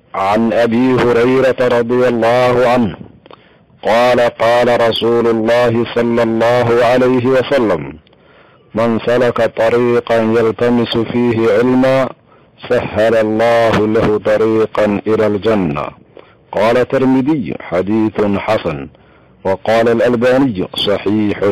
عن ابي هريره رضي الله عنه قال قال رسول الله صلى الله عليه وسلم من سلك طريقا يلتمس فيه علما سهل الله له طريقا الى الجنه قال الترمذي حديث حسن وقال الالباني صحيح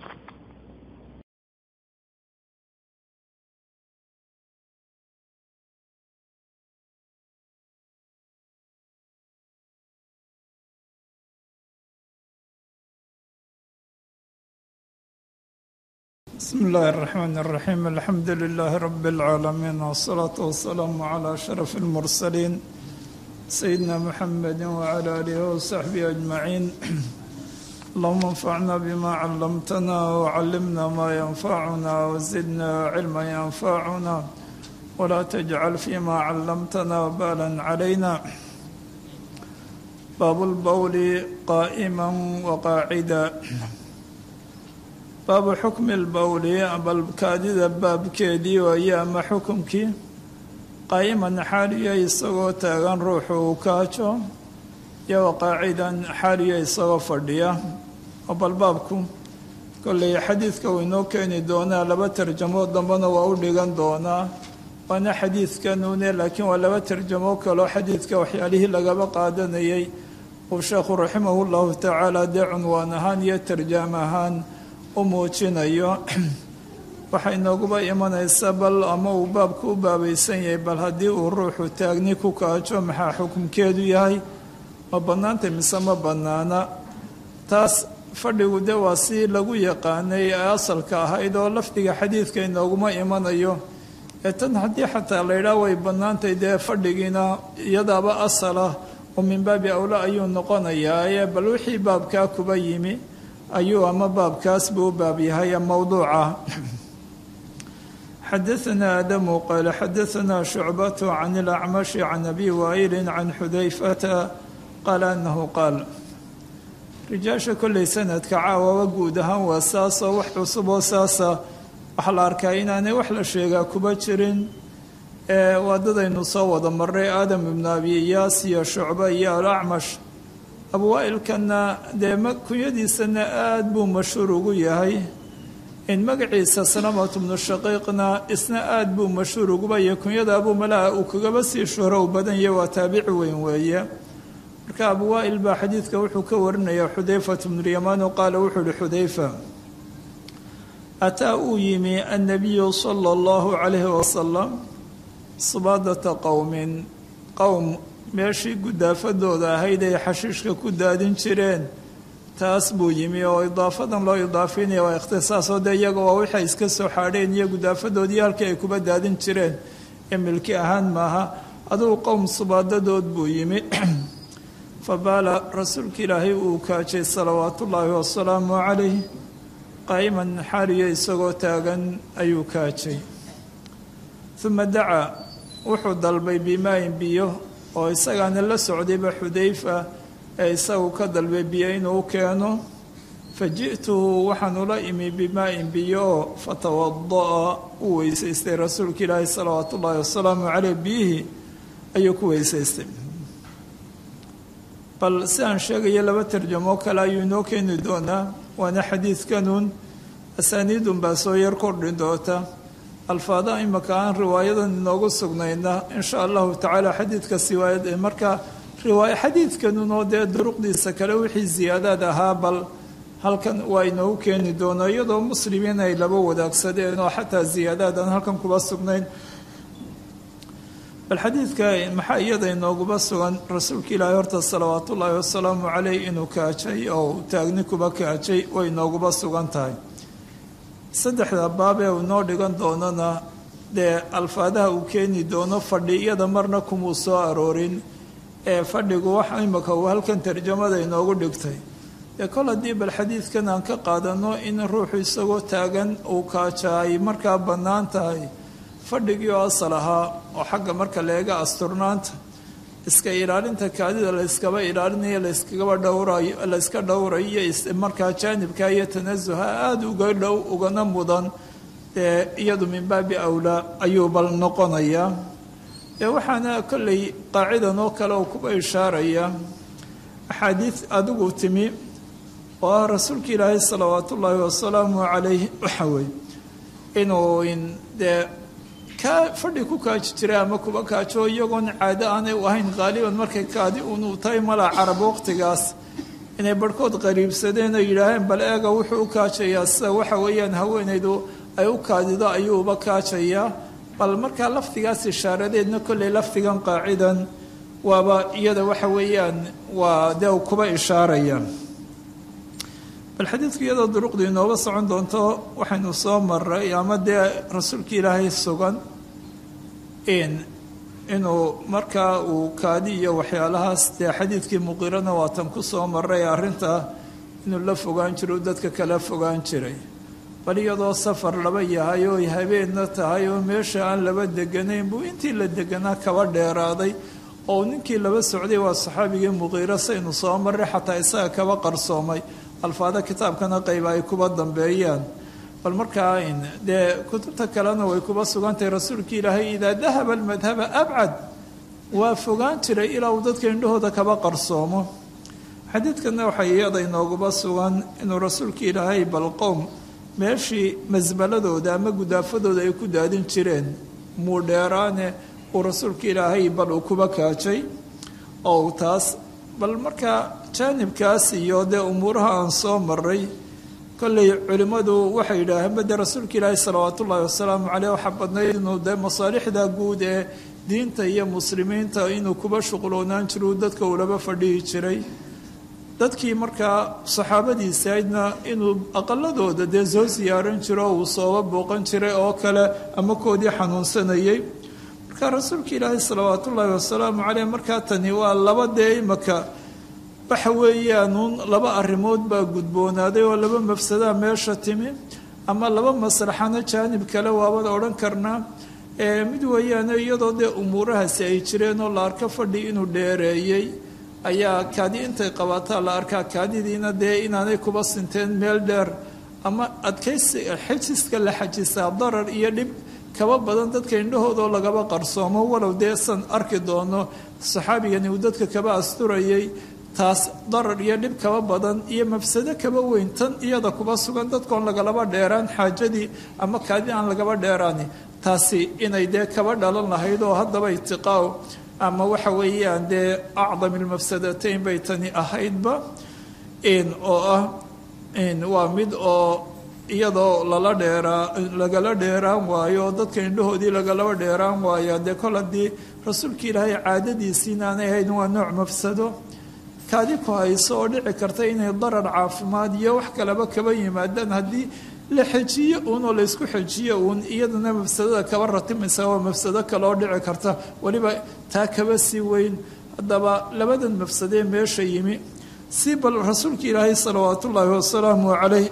بسم الله الرحمن الرحيم الحمد لله رب العالمين والصلاة والسلام على أشرف المرسلين سيدنا محمد وعلى آله وصحبه أجمعين اللهم انفعنا بما علمتنا وعلمنا ما ينفعنا وزدنا علما ينفعنا ولا تجعل فيما علمتنا وبالا علينا باب البول قائما وقاعدا baabu xukmi lbowli bal kaadida baabkeedii waaye ama xukumkii qaa'iman xaaliya isagoo taagan ruuxu uu kaajo iyo waqaacidan xaaliya isagoo fadhiya oo bal baabku kolley xadiidka uu inoo keeni doonaa laba tarjamo dambena waa u dhigan doonaa waana xadiidkanuune laakiin waa laba tarjamo kaloo xadiidka waxyaalihii lagaba qaadanayay uu sheekhu raximahu llahu tacaala dee cunwaan ahaan iyo tarjaam ahaan u muujinayo waxay nooguba imanaysa bal ama uu baabku u baabaysan yahay bal haddii uu ruuxu taagni ku kaajo maxaa xukumkeedu yahay ma bannaantay mise ma bannaana taas fadhigu de waa si lagu yaqaanay ee asalka ahayd oo lafdiga xadiidka inooguma imanayo ee tan haddii xataa laydhaah way bannaantay dee fadhigiina iyadaaba asalah oo min baabi awla ayuu noqonayaa ee bal wixii baabkaa kuba yimi ayuu ama baabkaas buu u baab yahay mowduuca xadaثna adamu qaala xadaثna shucbat can اlacmashi can abi waa'ili can xudayfata qaala anahu qaal rijaasha kolley sanadka caawaba guud ahaan waa saasoo wax cusub oo saasa waxaa la arkaa inaanay wax la sheegaa kuba jirin ee waadadaynu soo wada maray aadam ibnu abi iyaas iyo shucba iyo alacmash abwaa-ilkana dee kunyadiisana aada buu mashhuur ugu yahay in magaciisa salamat bnu shaqiiqna isna aada buu mashhuur uguba yahay kunyada abuu malaa uu kagaba sii shuhro u badan yahay waa taabici weyn weeye marka abwaa-il baa xadiidka wuxuu ka warinaya xudayfat bnulyamaan qaala wuxuu ihi xudayfa ataa uu yimi annabiyu sala allahu calayhi wasalam subaadata qowmin qowm meeshii gudaafadooda ahayd ay xashiishka ku daadin jireen taas buu yimi oo idaafadan loo idaafinaya waa ikhtisaasoo dee iyaga waa waxay iska soo xaadheen iyo gudaafadoodii halkii ay kuba daadin jireen ee milki ahaan maaha adugu qowm subaadadood buu yimi fa baala rasuulka ilaahay uu kaajay salawaatullaahi wasalaamu calayh qaa'iman xaaliyo isagoo taagan ayuu kaajay uma dacaa wuxuu dalbay bimaayin biyo oo isagaana la socdayba xudayfa ee isagu ka dalbay biyo inuu keeno fa ji'tuhu waxaan ula imi bimaa-in biyo oo fatawada'a uu weysaystay rasuulka ilaahi salawaatu ullaahi wasalaamu caleyh biyihii ayuu ku weysaystay bal si aan sheegayo laba tarjamo kale ayuu inoo keeni doonaa waana xadiidkanuun asaaniidun baa soo yar kordhi doonta alfaada imaka aan riwaayadan inoogu sugnayna insha allahu tacaala xadiidka siwaayad marka riwaaya xadiidkanunoo dee duruqdiisa kale wixii ziyaadaad ahaa bal halkan waa inoogu keeni doono iyadoo muslimiin ay laba wadaagsadeen oo xataa ziyaadaad aan halkan kuba sugnayn bal xadiidka maxaa iyada inooguba sugan rasuulka ilaahi horta salawaatu ullaahi wasalaamu caleyh inuu kaajay oo taagni kuba kaajay way inooguba sugan tahay saddexda baab ee uu noo dhigan doonana dee alfaadaha uu keeni doono fadhi iyada marna kumuu soo aroorin ee fadhigu wax imika uu halkan tarjamada inoogu dhigtay dee kol haddii bal xadiidkan aan ka qaadano in ruuxu isagoo taagan uu kaaja ay markaa bannaan tahay fadhigii oo asal ahaa oo xagga marka leega asturnaanta iska ilaalinta kaadida layskaba ilaalinayo layskagaba dhowrayo layska dhowrayo iyo markaa jaanibka iyo tanasuha aada uga dhow ugana mudan dee iyadu min baabi awlaa ayuu bal noqonayaa dee waxaana kolley qaacidan oo kale oo kuba ishaaraya axaadiid adigu timi oo ah rasuulka ilaahay salawaatu ullaahi wasalaamu calayh waxa weeye inuu dee kaa fadhi ku kaaji jiray ama kuba kaajo iyagoon caado aanay u ahayn qaaliban markay kaadi unuu tahay malaa carab waqtigaas inay barhkood qariibsadeen oo yidhaaheen bal eega wuxuu u kaajayaa sida waxa weeyaan haweenaydu ay u kaadido ayuu uba kaajayaa bal markaa lafdigaas ishaaradeedna kolley lafdigan qaacidan waaba iyada waxa weeyaan waa dee kuba ishaaraya bal xadiidku iyadoo duruqdu inooba socon doonto waxaynu soo maray ama dee rasuulka ilaahay sugan in inuu markaa uu kaadi iyo waxyaalahaas dee xadiidkii muqirana waatan ku soo maray arrinta inuu la fogaan jiro dadka kala fogaan jiray bal iyadoo safar laba yahay oo habeenna tahay oo meesha aan laba deganayn buu intii la deganaa kaba dheeraaday oo ninkii laba socday waa saxaabigii muqiiro saynu soo maray xataa isaga kaba qarsoomay alfaada kitaabkana qayba ay kuba dambeeyaan bal markaa dee kutubta kalena way kuba sugantahay rasuulka ilaahay idaa dahaba almadhaba abcad waa fogaan jiray ilaa uu dadka indhahooda kaba qarsoomo xadiidkana waxay iyada inooguba sugan inuu rasuulka ilaahay bal qowm meeshii masbaladooda ama gudaafadooda ay ku daadin jireen muudheeraane uu rasuulka ilaahay bal uu kuba kaajay oo uu taas bal markaa jaanibkaas iyo dee umuuraha aan soo maray kolley culimmadu waxay yidhaaheen bade rasuulka ilaahi salawaatu ullaahi wasalaamu caleyh waxaa badnayd inuu dee masaalixda guud ee diinta iyo muslimiinta inuu kuba shuqloonaan jiro dadka uu laba fadhihi jiray dadkii markaa saxaabadiisa aydna inuu aqaladooda dee soo siyaaran jiro uu sooba booqan jiray oo kale ama koodii xanuunsanayay marka rasuulka ilaahi salawaatu ullaahi wasalaamu caleyh markaa tani waa laba dee imaka waxa weeyaanuun laba arrimood baa gudboonaaday oo laba mafsadaa meesha timi ama laba maslaxana jaanib kale waabada odhan karnaa mid weeyaane iyadoo dee umuurahaasi ay jireen oo la arko fadhi inuu dheereeyey ayaa kaadi intay qabataa la arkaa kaadidiina dee inaanay kuba sinteen meel dheer ama adkaysi xajiska la xajisaa darar iyo dhib kaba badan dadka indhahoodoo lagaba qarsoomo walow dee san arki doono saxaabigani uu dadka kaba asturayay taas darar iyo dhib kaba badan iyo mafsado kaba weyn tan iyada kuba sugan dadkoon lagalaba dheeraan xaajadii ama kaadi aan lagaba dheeraani taasi inay dee kaba dhalan lahayd oo haddaba itiqaaw ama waxa weeyaan dee acdam ilmafsadatayn bay tani ahaydba oo ah waa mid oo iyadoo lala dheeraa lagala dheeraan waayo oo dadka indhahoodii lagalaba dheeraan waayo dee kol haddii rasuulka ilaahay caadadiisiina aanay ahayn waa nooc mafsado kaadi ku hayso oo dhici karta inay darar caafimaad iyo wax kaleba kaba yimaadaan haddii la xejiyo uun oo laysku xejiyo uun iyadana mafsadada kaba ratimaysa waa mafsado kale oo dhici karta weliba taa kaba sii weyn haddaba labadan mafsadee meesha yimi si bal rasuulka ilaahay salawaat ullaahi wasalaamu calayh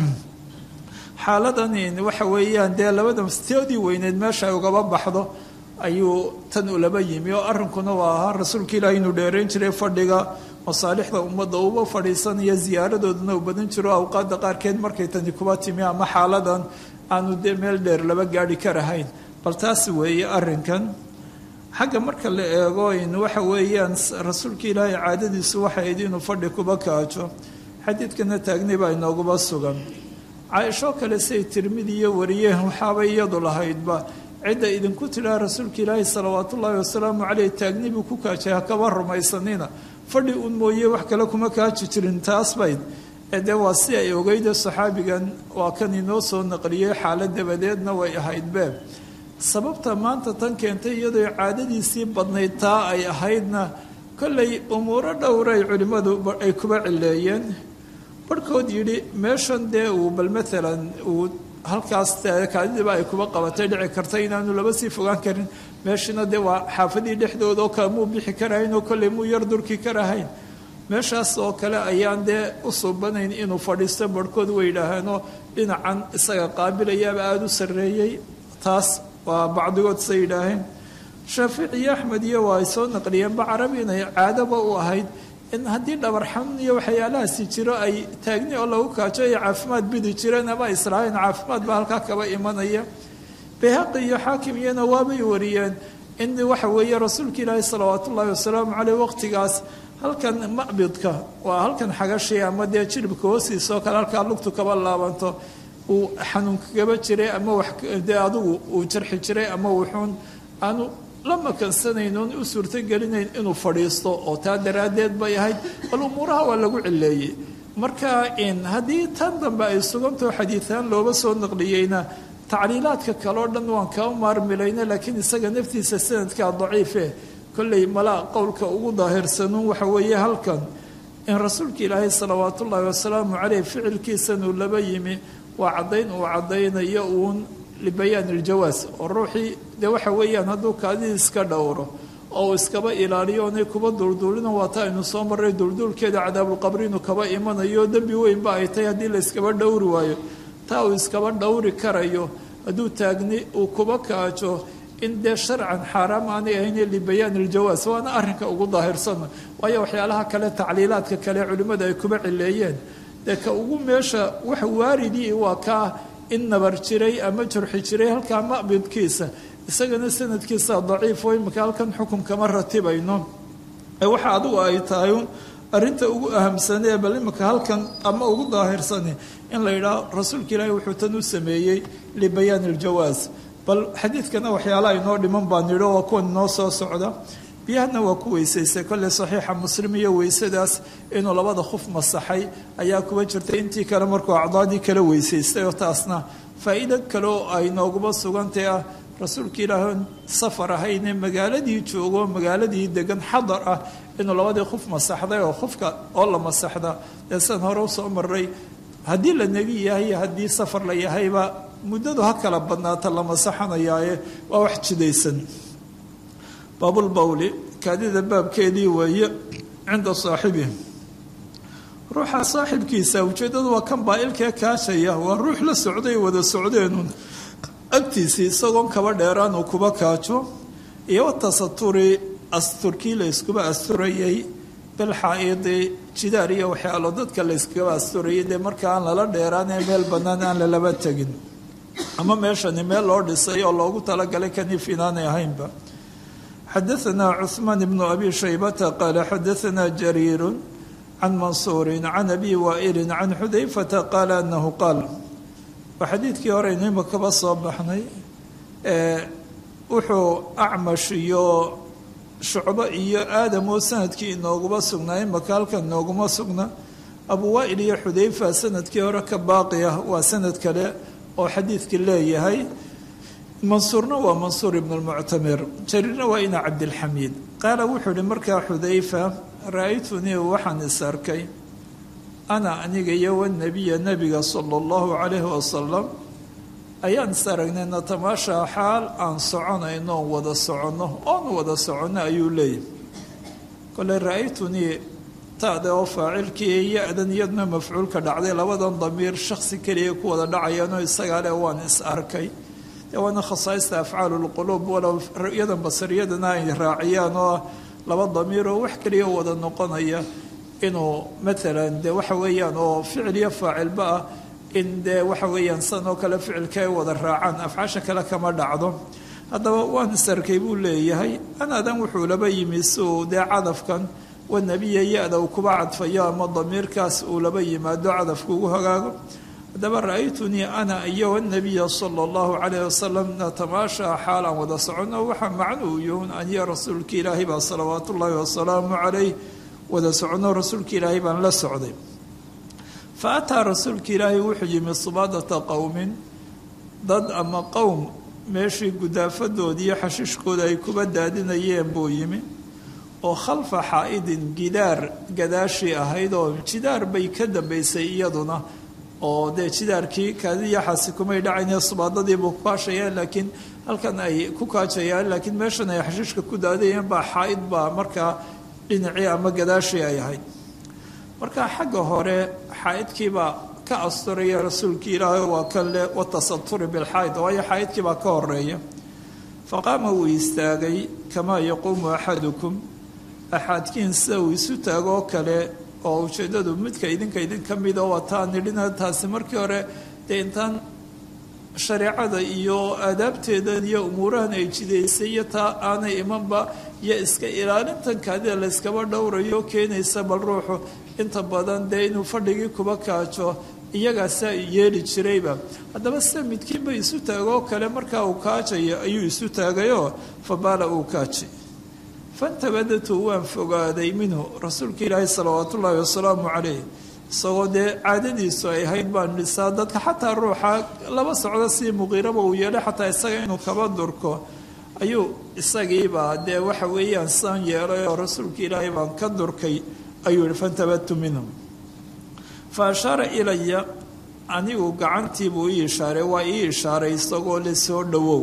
xaaladan waxa weeyaan dee labada mafsadoodii weyneed meesha ay ugaba baxdo ayuu tan ulaba yimi oo arrinkuna waa ahaa rasuulka ilaahay inuu dheerayn jiray fadhiga masaalixda ummadda uba fadhiisanaya ziyaaradoodana uu badan jiro awqaadda qaarkeed markay tani kuba timi ama xaaladan aanu dee meel dheer laba gaadhi karahayn bal taas weeye arrinkan xagga marka la eego in waxa weeyaan rasuulka ilaahay caadadiisu waxay ahayd inuu fadhi kuba kaajo xadiidkana taagnay baa inooguba sugan caaishoo kale say tirmidi iyo wariyeen waxaabay iyadu lahaydba cidda idinku tidhaha rasuulka ilaahi salawaat ullaahi wasalaamu caleyh taagni buu ku kaajay hakaba rumaysanina fadhi un mooye wax kale kuma kaaji jirin taas bayd dee waa si ay ogeyda saxaabigan waa kan inoo soo naqliyey xaalad dabadeedna way ahayd beeb sababta maanta tan keentay iyadoo caadadiisii badnayd taa ay ahaydna kollay umuuro dhowray culimmadu ay kuba cileeyeen barhkood yidhi meeshan dee uu bal maalan uu halkaas kaadidiba ay kuba qabatay dhici karta inaanu laba sii fogaan karin meeshina dee waa xaafadii dhexdooda oo kale muu bixi karahayn oo kolley muu yar durki karahayn meeshaas oo kale ayaan dee u suubanayn inuu fadhiisto barhkood way yidhaaheenoo dhinacan isaga qaabilayaaba aada u sarreeyey taas waa bacdigood say yidhaaheen shaafici iyo axmed iyo waa ay soo naqliyeenba carabi inay caadaba u ahayd in haddii dhabar xanuun iyo waxyaalahaasi jiro ay taagni oo lagu kaajo ay caafimaad bidi jireen ama islaahayn caafimaad baa halkaa kaba imanaya bayhaqi iyo xaakim iyana waabay wariyeen in waxa weeye rasuulka ilaahi salawaat ullaahi wasalaamu caleyh waqtigaas halkan maqbidka waa halkan xagashi ama dee jiribka hoostiisa oo kale halkaa lugtu kaba laabanto uu xanuun kagaba jiray ama wax dee adigu uu jarxi jiray ama wuxuun aanu la makansanaynoon u suurtogelinayn inuu fadhiisto oo taa daraaddeed bay ahayd bal umuuraha waa lagu cileeyey marka haddii tan dambe ay sugantaho xadiitaan looba soo naqliyeyna tacliilaadka kale o dhan waan kaa maarmilayna laakiin isaga naftiisa sanadkaa daciife kolley malaa qowlka ugu daahirsanuun waxa weeye halkan in rasuulka ilaahay salawaat ullaahi wasalaamu caleyh ficilkiisanuu laba yimi waa caddayn uu caddaynayo uun libayaan iljawaas oo ruuxii dee waxa weeyaan hadduu kaadidii iska dhowro oo uu iskaba ilaaliyo onay kuba duulduulina waata aynu soo marray duulduulkeeda cadaabulqabri inuu kaba imanayo dembi weynba ay tahay haddii la iskaba dhowri waayo taa uu iskaba dhowri karayo hadduu taagni uu kuba kaajo in dee sharcan xaaraam aanay ahayn libayaan iljawaas waana arrinka ugu daahirsan waayo waxyaalaha kale tacliilaadka kale culimmada ay kuba cileeyeen dee ka ugu meesha wax waaridii waa kaa in nabar jiray ama jurxi jiray halkaa maqbidkiisa isagana sanadkiisa daciifo imika halkan xukun kama ratibayno ee waxa adigu ay tahay arrinta ugu ahamsanee bal imika halkan ama ugu daahirsane in la yidhaah rasuulka ilaahi wuxuu tan u sameeyey libayaan iljawaas bal xadiidkana waxyaalaha inoo dhiman baan nidho waa kuwan inoo soo socda biyahana waa ku weysaystay kolley saxiixa muslim iyo weysadaas inuu labada khuf masaxay ayaa kuba jirtay intii kale markuu acdaadii kala weysaystay oo taasna faa'iido kale oo ay nooguba sugantay ah rasuulka ilaahi safar ahayne magaaladii joogo magaaladii degan xadar ah inuu labadii khuf masaxday oo khufka oo la masaxda dee san hore usoo maray haddii la negi yahay haddii safar la yahayba muddadu ha kala badnaata la masaxanayaaye waa wax jidaysan baabulbawli kaadida baabkeedii weeye cinda saaxibihi ruuxa saaxibkiisa ujeeddadu waa kan baa-ilkee kaashaya waa ruux la socday wada socdeenun agtiisii isagoon kaba dheeraan uu kuba kaajo iyo watasaturi asturkii la yskuba asturayay bilxaa-idi jidaar iyo waxyaalo dadka la yskaba asturayay dee marka aan lala dheeraan ee meel bannaan aan lalaba tegin ama meeshani meel loo dhisay oo loogu talagalay kaniif inaanay ahaynba xadaثna cثmaan bnu abi shaybata qaala xadaثna jariiru can mansuuri can abi waa'ili can xudayfata qaala anahu qaal waa xadiidkii horeynu imakaba soo baxnay wuxuu acmash iyo shucbo iyo aadam oo sanadkii inooguba sugnaa imaka halkan inooguma sugna abu waa'il iyo xudayfa sanadkii hore ka baaqi ah waa sanad kale oo xadiidkii leeyahay mansuurna waa mansuur ibn lmuctamir jariirna waa ina cabdilxamiid qaala wuxuu ihi markaa xudayfa ra-aytunii waxaan is arkay ana aniga iyo wanabiya nebiga sala allahu calayhi wasalam ayaan is aragnay natamaashaa xaal aan soconayno oon wada soconno oon wada soconno ayuu leeyahy kole ra-aytunii taade oo faacilkii ya-dan iyadna mafcuulka dhacday labadan damiir shaksi keliya ku wada dhacayaanoo isagaa le waan is arkay dee waana khasaaista afcaalu lquluub walow ru'yadan basariyadana ay raaciyaan oo laba damiir oo wax keliya wada noqonaya inuu maalan dee waxa weeyaan oo ficil iyo faacilba ah in dee waxa weeyaan san oo kale ficilka ay wada raacaan afcaasha kale kama dhacdo haddaba waan is arkay buu leeyahay anaadan wuxuu laba yimi si uu dee cadafkan wanabiya ya-da uu kuba cadfayo ama damiirkaas uu laba yimaado cadafka ugu hagaago haddaba ra-aytunii ana iyo wanabiya sala allahu calayh wasalam natamaashaa xaal aan wada soconno waxaa macnuu yuhun aniyo rasuulka ilaahay baa salawaat ullaahi wasalaamu calayh wada soconno rasuulka ilaahay baan la socday fa ataa rasuulka ilaahay wuxuu yimi subaadata qowmin dad ama qowm meeshii gudaafadoodii iyo xashiishkooda ay kuba daadinayeen buu yimi oo khalfa xaa-idin gidaar gadaashii ahayd oo jidaar bay ka dambaysay iyaduna oo dee jidaarkii kaadiyaxaasi kumay dhacayne subaadadiibuu ku kaashayaan laakiin halkan ay ku kaajayaan laakiin meeshan ay xashiishka ku daadayeen baa xaa-id baa markaa dhinacii ama gadaashii ay ahayd marka xagga hore xaa-idkiibaa ka asturaya rasuulkii ilaahay waa kan le watasaturi bilxaaid waayo xaa-idkii baa ka horeeya faqaama wuu istaagay kamaa yaquumu axadukum axaadkiin sida uu isu taagoo kale oo ujeeddadu midka idinka idin ka mida wataa nidhina taasi markii hore dee intaan shareecada iyo aadaabteedan iyo umuurahan ay jidaysay iyo taa aanay imanba iyo iska ilaalintan kaadida layskaba dhowrayo keenaysa bal ruuxu inta badan dee inuu fadhigii kuba kaajo iyagaasaa yeeli jirayba haddaba sida midkiinba isu taagoo kale markaa uu kaajayo ayuu isu taagayoo fabaala uu kaajay fantabadatu waan fogaaday minhu rasuulka ilaahi salawaatu ullaahi wasalaamu calayh isagoo dee caadadiisu ay ahayd baan dhisaa dadka xataa ruuxa laba socdo si muqiiraba uu yeelay xataa isaga inuu kaba durko ayuu isagiibaa dee waxa weeyaan saan yeelay oo rasuulka ilaahay baan ka durkay ayuu yihi fantabadtu minhum fa ashaara ilaya anigu gacantiibuu ii ishaaray waa ii ishaaray isagoo le soo dhowow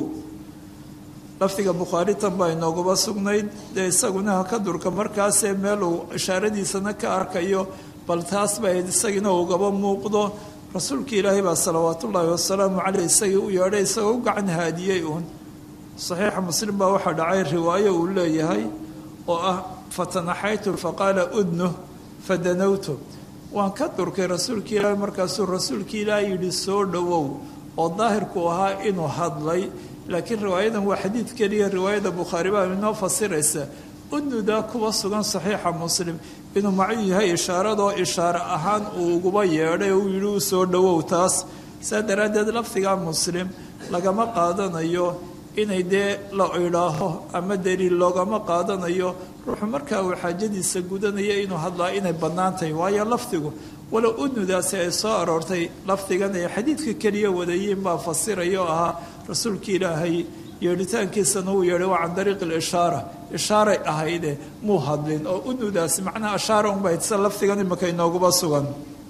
lafdiga bukhaari tan baa inoogaba sugnayd dee isaguna ha ka durka markaasee meel uu ishaaradiisana ka arkayo bal taas ba ahayd isagiina ugaba muuqdo rasuulka ilaahay baa salawaat ullaahi wasalaamu caleyh isagii u yeedhay isagoo u gacan haadiyey uun saxiixa muslim baa waxaa dhacay riwaayo uu leeyahay oo ah fatanaxaytu faqaala udnu fadanawtu waan ka durkay rasuulka ilaahay markaasuu rasuulka ilaahay yidhi soo dhowow oo daahirku ahaa inuu hadlay laakiin riwaayadan waa xadiid keliya riwaayada bukhaari baa inoo fasiraysa udnudaa kuwa sugan saxiixa muslim inuu macuu yahay ishaaradoo ishaare ahaan uu uguba yeedhay oo uu yidhi u soo dhowow taas saa daraaddeed lafdiga muslim lagama qaadanayo inay dee la idhaaho ama daliil loogama qaadanayo ruuxu markaa uu xaajadiisa gudanaya inuu hadlaa inay bannaan tahay waayo lafdigu walow udnudaasi ay soo aroortay lafdigan ay xadiidka keliya wadayiin baa fasiraya oo ahaa rasuulka ilaahay yeedhitaankiisana uu yeedhay waa can dariiqi lishaara ishaaray ahayde muu hadlin oo udnudaasi macnaha ashaara unba sa lafdigan imika inooguba sugan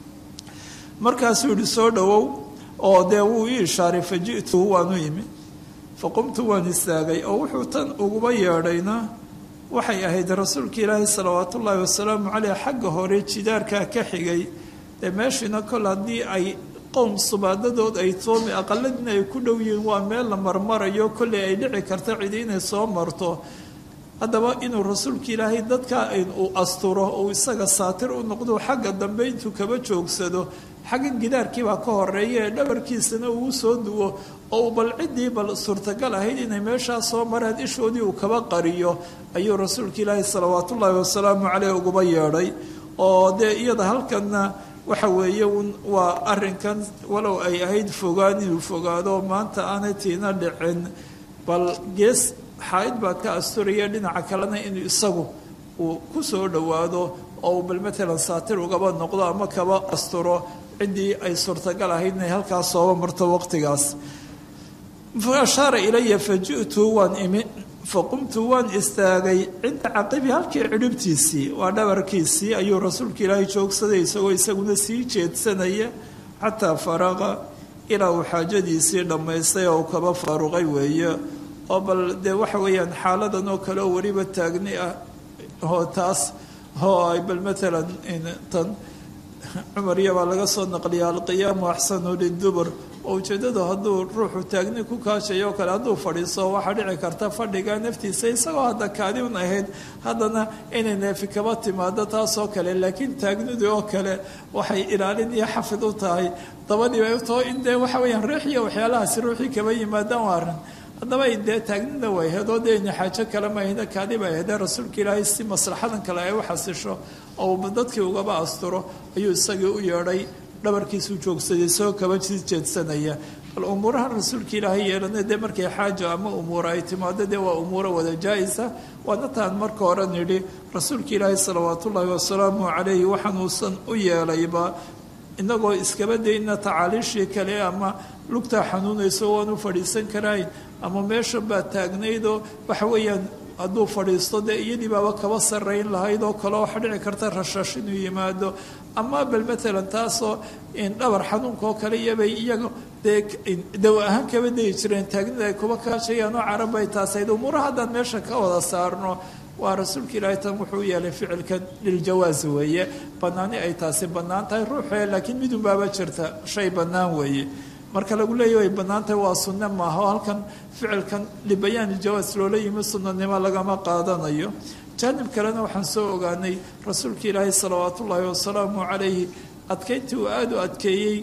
markaasuu yihi soo dhowow oo dee wuu ii ishaaray fa ji'tuhu waanu yimi fa qumtu waan istaagay oo wuxuu tan uguba yeedhayna waxay ahayd rasuulka ilaahi salawaat ullaahi wasalaamu caleyh xagga hore jidaarkaa ka xigay dee meeshiina kol haddii ay qowm subaadadood ay toomi aqaladina ay ku dhow yihiin waa meel la marmarayo kolley ay dhici karta cidi inay soo marto haddaba inuu rasuulka ilaahay dadka uu asturo uu isaga saatir u noqdo xagga dambe intuu kaba joogsado xagga gidaarkiibaa ka horeeya ee dhabarkiisana uu soo duwo oo uu bal ciddii bal suurtagal ahayd inay meeshaa soo mareen ishoodii uu kaba qariyo ayuu rasuulka ilaahay salawaatullaahi wasalaamu caleyh uguba yeedhay oo dee iyada halkanna waxa weeye waa arinkan walow ay ahayd fogaan inuu fogaado maanta aanay tiina dhicin bal gees xaaid baa ka asturaya dhinaca kalena inuu isagu uu ku soo dhowaado oo uu bal matalan saatir ugaba noqdo ama kaba asturo ciddii ay suurtagal ahayd inay halkaas sooba marto waqtigaas fa ashaara ilaya fa ji'tu waan imi faqumtu waan istaagay cinda caqibi halkii cidhibtiisii waa dhabarkiisii ayuu rasuulka ilaahay joogsaday isagoo isaguna sii jeedsanaya xataa faraqa ilaa uu xaajadiisii dhammaystay oo uu kaba faaruqay weeye oo bal dee waxa weeyaan xaaladan oo kale oo weliba taagni ah oo taas oo ay bal matalan tan cumar iyabaa laga soo naqliya alqiyaamu axsanu lidubur oo ujeeddadu hadduu ruuxu taagni ku kaashayo oo kale hadduu fadhiiso waxaa dhici karta fadhiga naftiisa isagoo hadda kaadiun ahayd haddana inay neefi kaba timaado taasoo kale laakiin taagnidii oo kale waxay ilaalin iyo xafid u tahay dabadii bay u taho in dee waxa weeyaan riixiyo waxyaalahaasi ruuxii kaba yimaadaan waa arrin haddaba ay dee taagnida way hedoo dee ina xaajo kale mahayna kaadi bay ahaydee rasuulka ilaahay si maslaxadan kale ay u xasisho oo dadkii ugaba asturo ayuu isagii u yeedhay dhabarkiisuu joogsaday isagoo kaba sii jeedsanaya bal umuuraha rasuulka ilaahay yeelana dee markay xaajo ama umuura ay timaado dee waa umuuro wada jaa-isa waana taan marka hore nidhi rasuulka ilaahay salawaatullaahi wasalaamu calayhi waxaanuusan u yeelayba inagoo iskaba dayna tacaaliishii kale ama lugtaa xanuunayso waan u fadhiisan karayn ama meesha baa taagnaydoo waxa weeyaan hadduu fadhiisto dee iyadii baaba kaba sarrayn lahayd oo kale waxa dhici karta rashash inuu yimaado ama bal matalan taasoo dhabar xanuunka oo kale iyobay iyaga dee dawa ahaan kaba dayi jireen taagnida ay kuba kaashayaan oo carab bay taasayd umuuraha haddaan meesha ka wada saarno waa rasuulka ilaahay tan wuxuu yeelay ficilkan liljawaas weeye bannaani ay taasi bannaan tahay ruuxee laakiin midun baaba jirta shay bannaan weeye marka lagu leeya way bannaan tahay waa sunne maaha oo halkan ficilkan libayaan iljawaas loola yimi sunnanimo lagama qaadanayo jaanib kalena waxaan soo ogaanay rasuulka ilaahay salawaatullaahi wasalaamu calayhi adkayntii uu aada u adkeeyey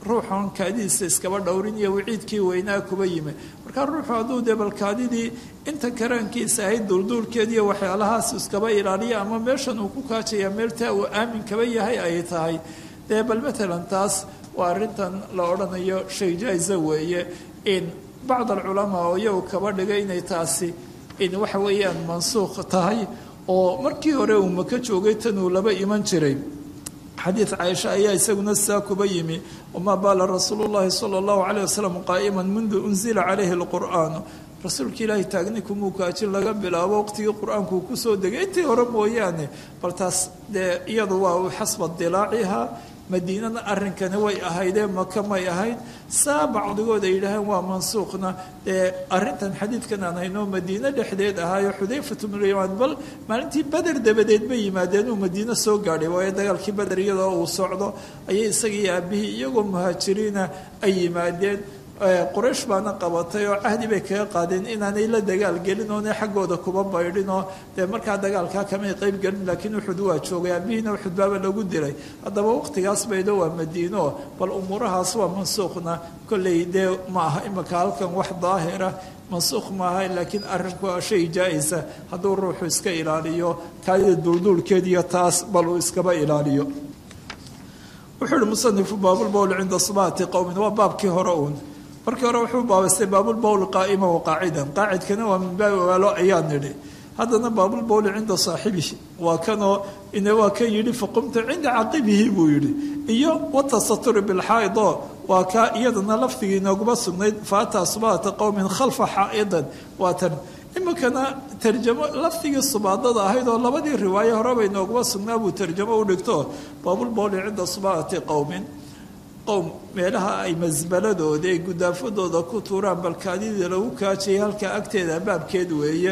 ruuxan kaadidiisa iskaba dhowrin iyo waciidkii weynaa kuba yimi markaa ruuxu hadduu dee balkaadidii inta karaankiisa ahayd duulduulkeediiyo waxyaalahaas iskaba ilaaliya ama meeshan uu ku kaajaya meeltaa uu aamin kaba yahay ay tahay dee bal matalan taas waa arrintan la odhanayo shay jaa-isa weeye in bacd alculamaa oo iyagu kaba dhigay inay taasi in waxa weeyaan mansuukh tahay oo markii hore uu maka joogay tan uu laba iman jiray xadiid caaisha ayaa isaguna sidaa kuba yimi wamaa baala rasuulu llahi sala allahu calayh wasalam qaa'iman mundu unzila calayhi alqur'aanu rasuulka ilaahay taagni kumuu kaajin laga bilaabo waqtigii qur-aanku uu kusoo degay intii hore mooyaane bal taas dee iyadu waa xasba dilaaciha madiinana arrinkani way ahaydee maka may ahayd saa bacdigood ay yidhaaheen waa mansuuqna dee arrintan xadiidkan aan hayno madiine dhexdeed ahaayo xudayfatu bnulymaan bal maalintii beder dabadeed bay yimaadeen uu madiine soo gaadhay waayo dagaalkii beder iyadoo uu socdo ayay isagii aabihii iyagoo muhaajiriina ay yimaadeen quraysh baana qabatay oo cahdi bay kaga qaadeen inaanay la dagaal gelin oona xaggooda kuba baydhin oo dee markaa dagaalkaa kamay qeyb gelin laakiin uxud waa joogay aabihiina uxud baaba lagu dilay haddaba waqtigaas baydo waa madiino bal umuurahaas waa mansuukhna kolley dee ma aha imika halkan wax daahira mansuukh maaha laakiin arrinku waa shay jaa-isa hadduu ruuxu iska ilaaliyo kaadida duulduulkeediyo taas bal uu iskaba ilaaliyo wuxuu ihi musanifu baabulbowl cinda subaati qowmin waa baabkii hore uun markii hore wuxuu baabaystay baabulbowl qaa'ima wa qaacidan qaacidkana waa min baabi waalo ayaa nidhi haddana baabulbowli cinda saaxibihi waa kanoo ine waa kan yidhi faqumta cinda caqibihi buu yidhi iyo watasaturi bilxaaidoo waa kaa iyadana lafdigii inooguma sugnayd faataa subaata qowmin khalfa xaa'idan waa tan iminkana tarjamo lafdigii subaadada ahayd oo labadii riwaayo horeba inooguma sugnaa buu tarjamo u dhigto baabulbowli cinda subaati qowmin qowm meelaha ay masbaladooda ay gudaafadooda ku tuuraan balkaadidii lagu kaajayay halkaa agteeda baabkeed weeye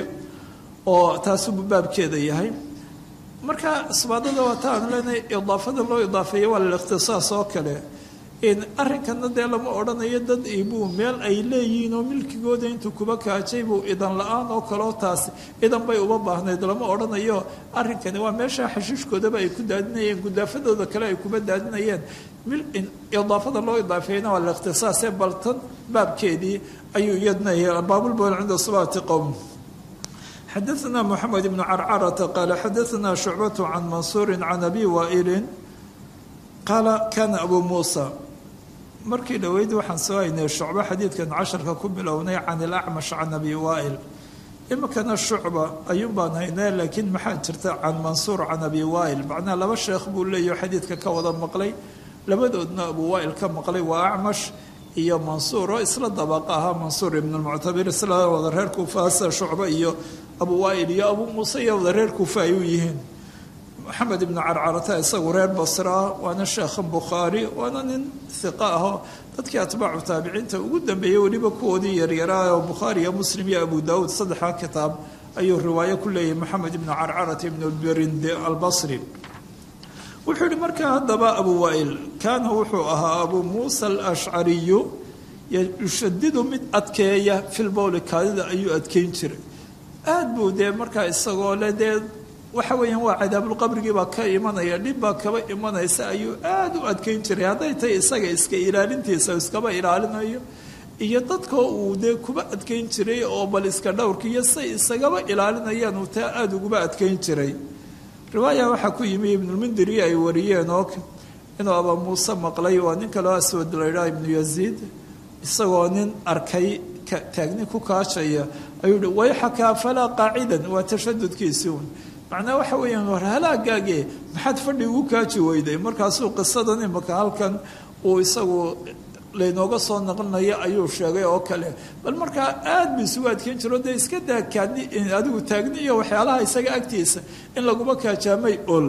oo taasubuu baabkeeda yahay marka subaadada waa ta aanu leenahay idaafada loo idaafeeya waa lilikhtisaas oo kale arrinkana dee lama odhanayo dad ibuu meel ay leeyihiin oo milkigooda intuu kuba kaajay buu idan la-aan oo kaleo taasi idan bay uba baahnayd lama odhanayo arrinkani waa meesha xashiishkoodaba ay ku daadinayeen gudaafadooda kale ay kuba daadinayeen idaafada loo idaafeeyana waa likhtisaasee baltan baabkeedii ayuu iyadna baabulbool cinda subaati qowm xadaثna mxamed bn carcarata qaala xadaثna shucbat can mansuuri can abi waailin qaala kana abu muusa markii dhoweyd waxaan soo haynay shucbo xadiidkan casharka ku bilownay can ilacmash can abi waail iminkana shucba ayuun baan haynay laakiin maxaa jirta can mansuur can abi waail macnaha laba sheekh buu leeyaho xadiidka ka wada maqlay labadoodna abu waail ka maqlay waa acmash iyo mansuur oo isla dabaqa ahaa mansuur ibn lmuctabir isla wada reer kuufaasa shucba iyo abu waail iyo abu muuse iyo wada reer kuufa ay u yihiin maxamed ibnu carcarata isagu reer basraa waana sheekhan bukhaari waana nin hiqa ahoo dadkii atbaacu taabiciinta ugu dambeeyey weliba kuwoodii yaryaraa oo bukhaari iyo muslim iyo abu daawuud saddexdaa kitaab ayuu riwaayo ku leeyahay maxamed ibnu carcarata ibnu birinde albasri wuxuu yihi markaa haddaba abu waail kaana wuxuu ahaa abu muusa alashcariyu yushadidu mid adkeeya filbowli kaadida ayuu adkeyn jiray aad buu dee markaa isagoo le dee waxa weeyaan waa cadaabulqabrigii baa ka imanaya dhib baa kaba imanaysa ayuu aada u adkeyn jiray hadday tahay isaga iska ilaalintiisa iskaba ilaalinayo iyo dadkoo uu dee kuba adkeyn jiray oo bal iska dhowrka iyo say isagaba ilaalinayaan uu taa aada uguba adkeyn jiray riwaaya waxaa ku yimi ibnulmundiri ay wariyeen oo inuu abaa muuse maqlay waa nin kaloo aswad laydhaa ibnu yaziid isagoo nin arkay taagni ku kaajaya ayuu hi wayxakaa falaa qaacidan waa tashadudkiisii un macnaa waxa weeyaan war halaagaage maxaad fadhi ugu kaaji weyday markaasuu qisadan imaka halkan uu isagu laynooga soo naqlinayo ayuu sheegay oo kale bal markaa aad bu isugu adkeyn jiro dee iska daa kaadni adigu taagni iyo waxyaalaha isaga agtiisa in laguma kaajaamay ol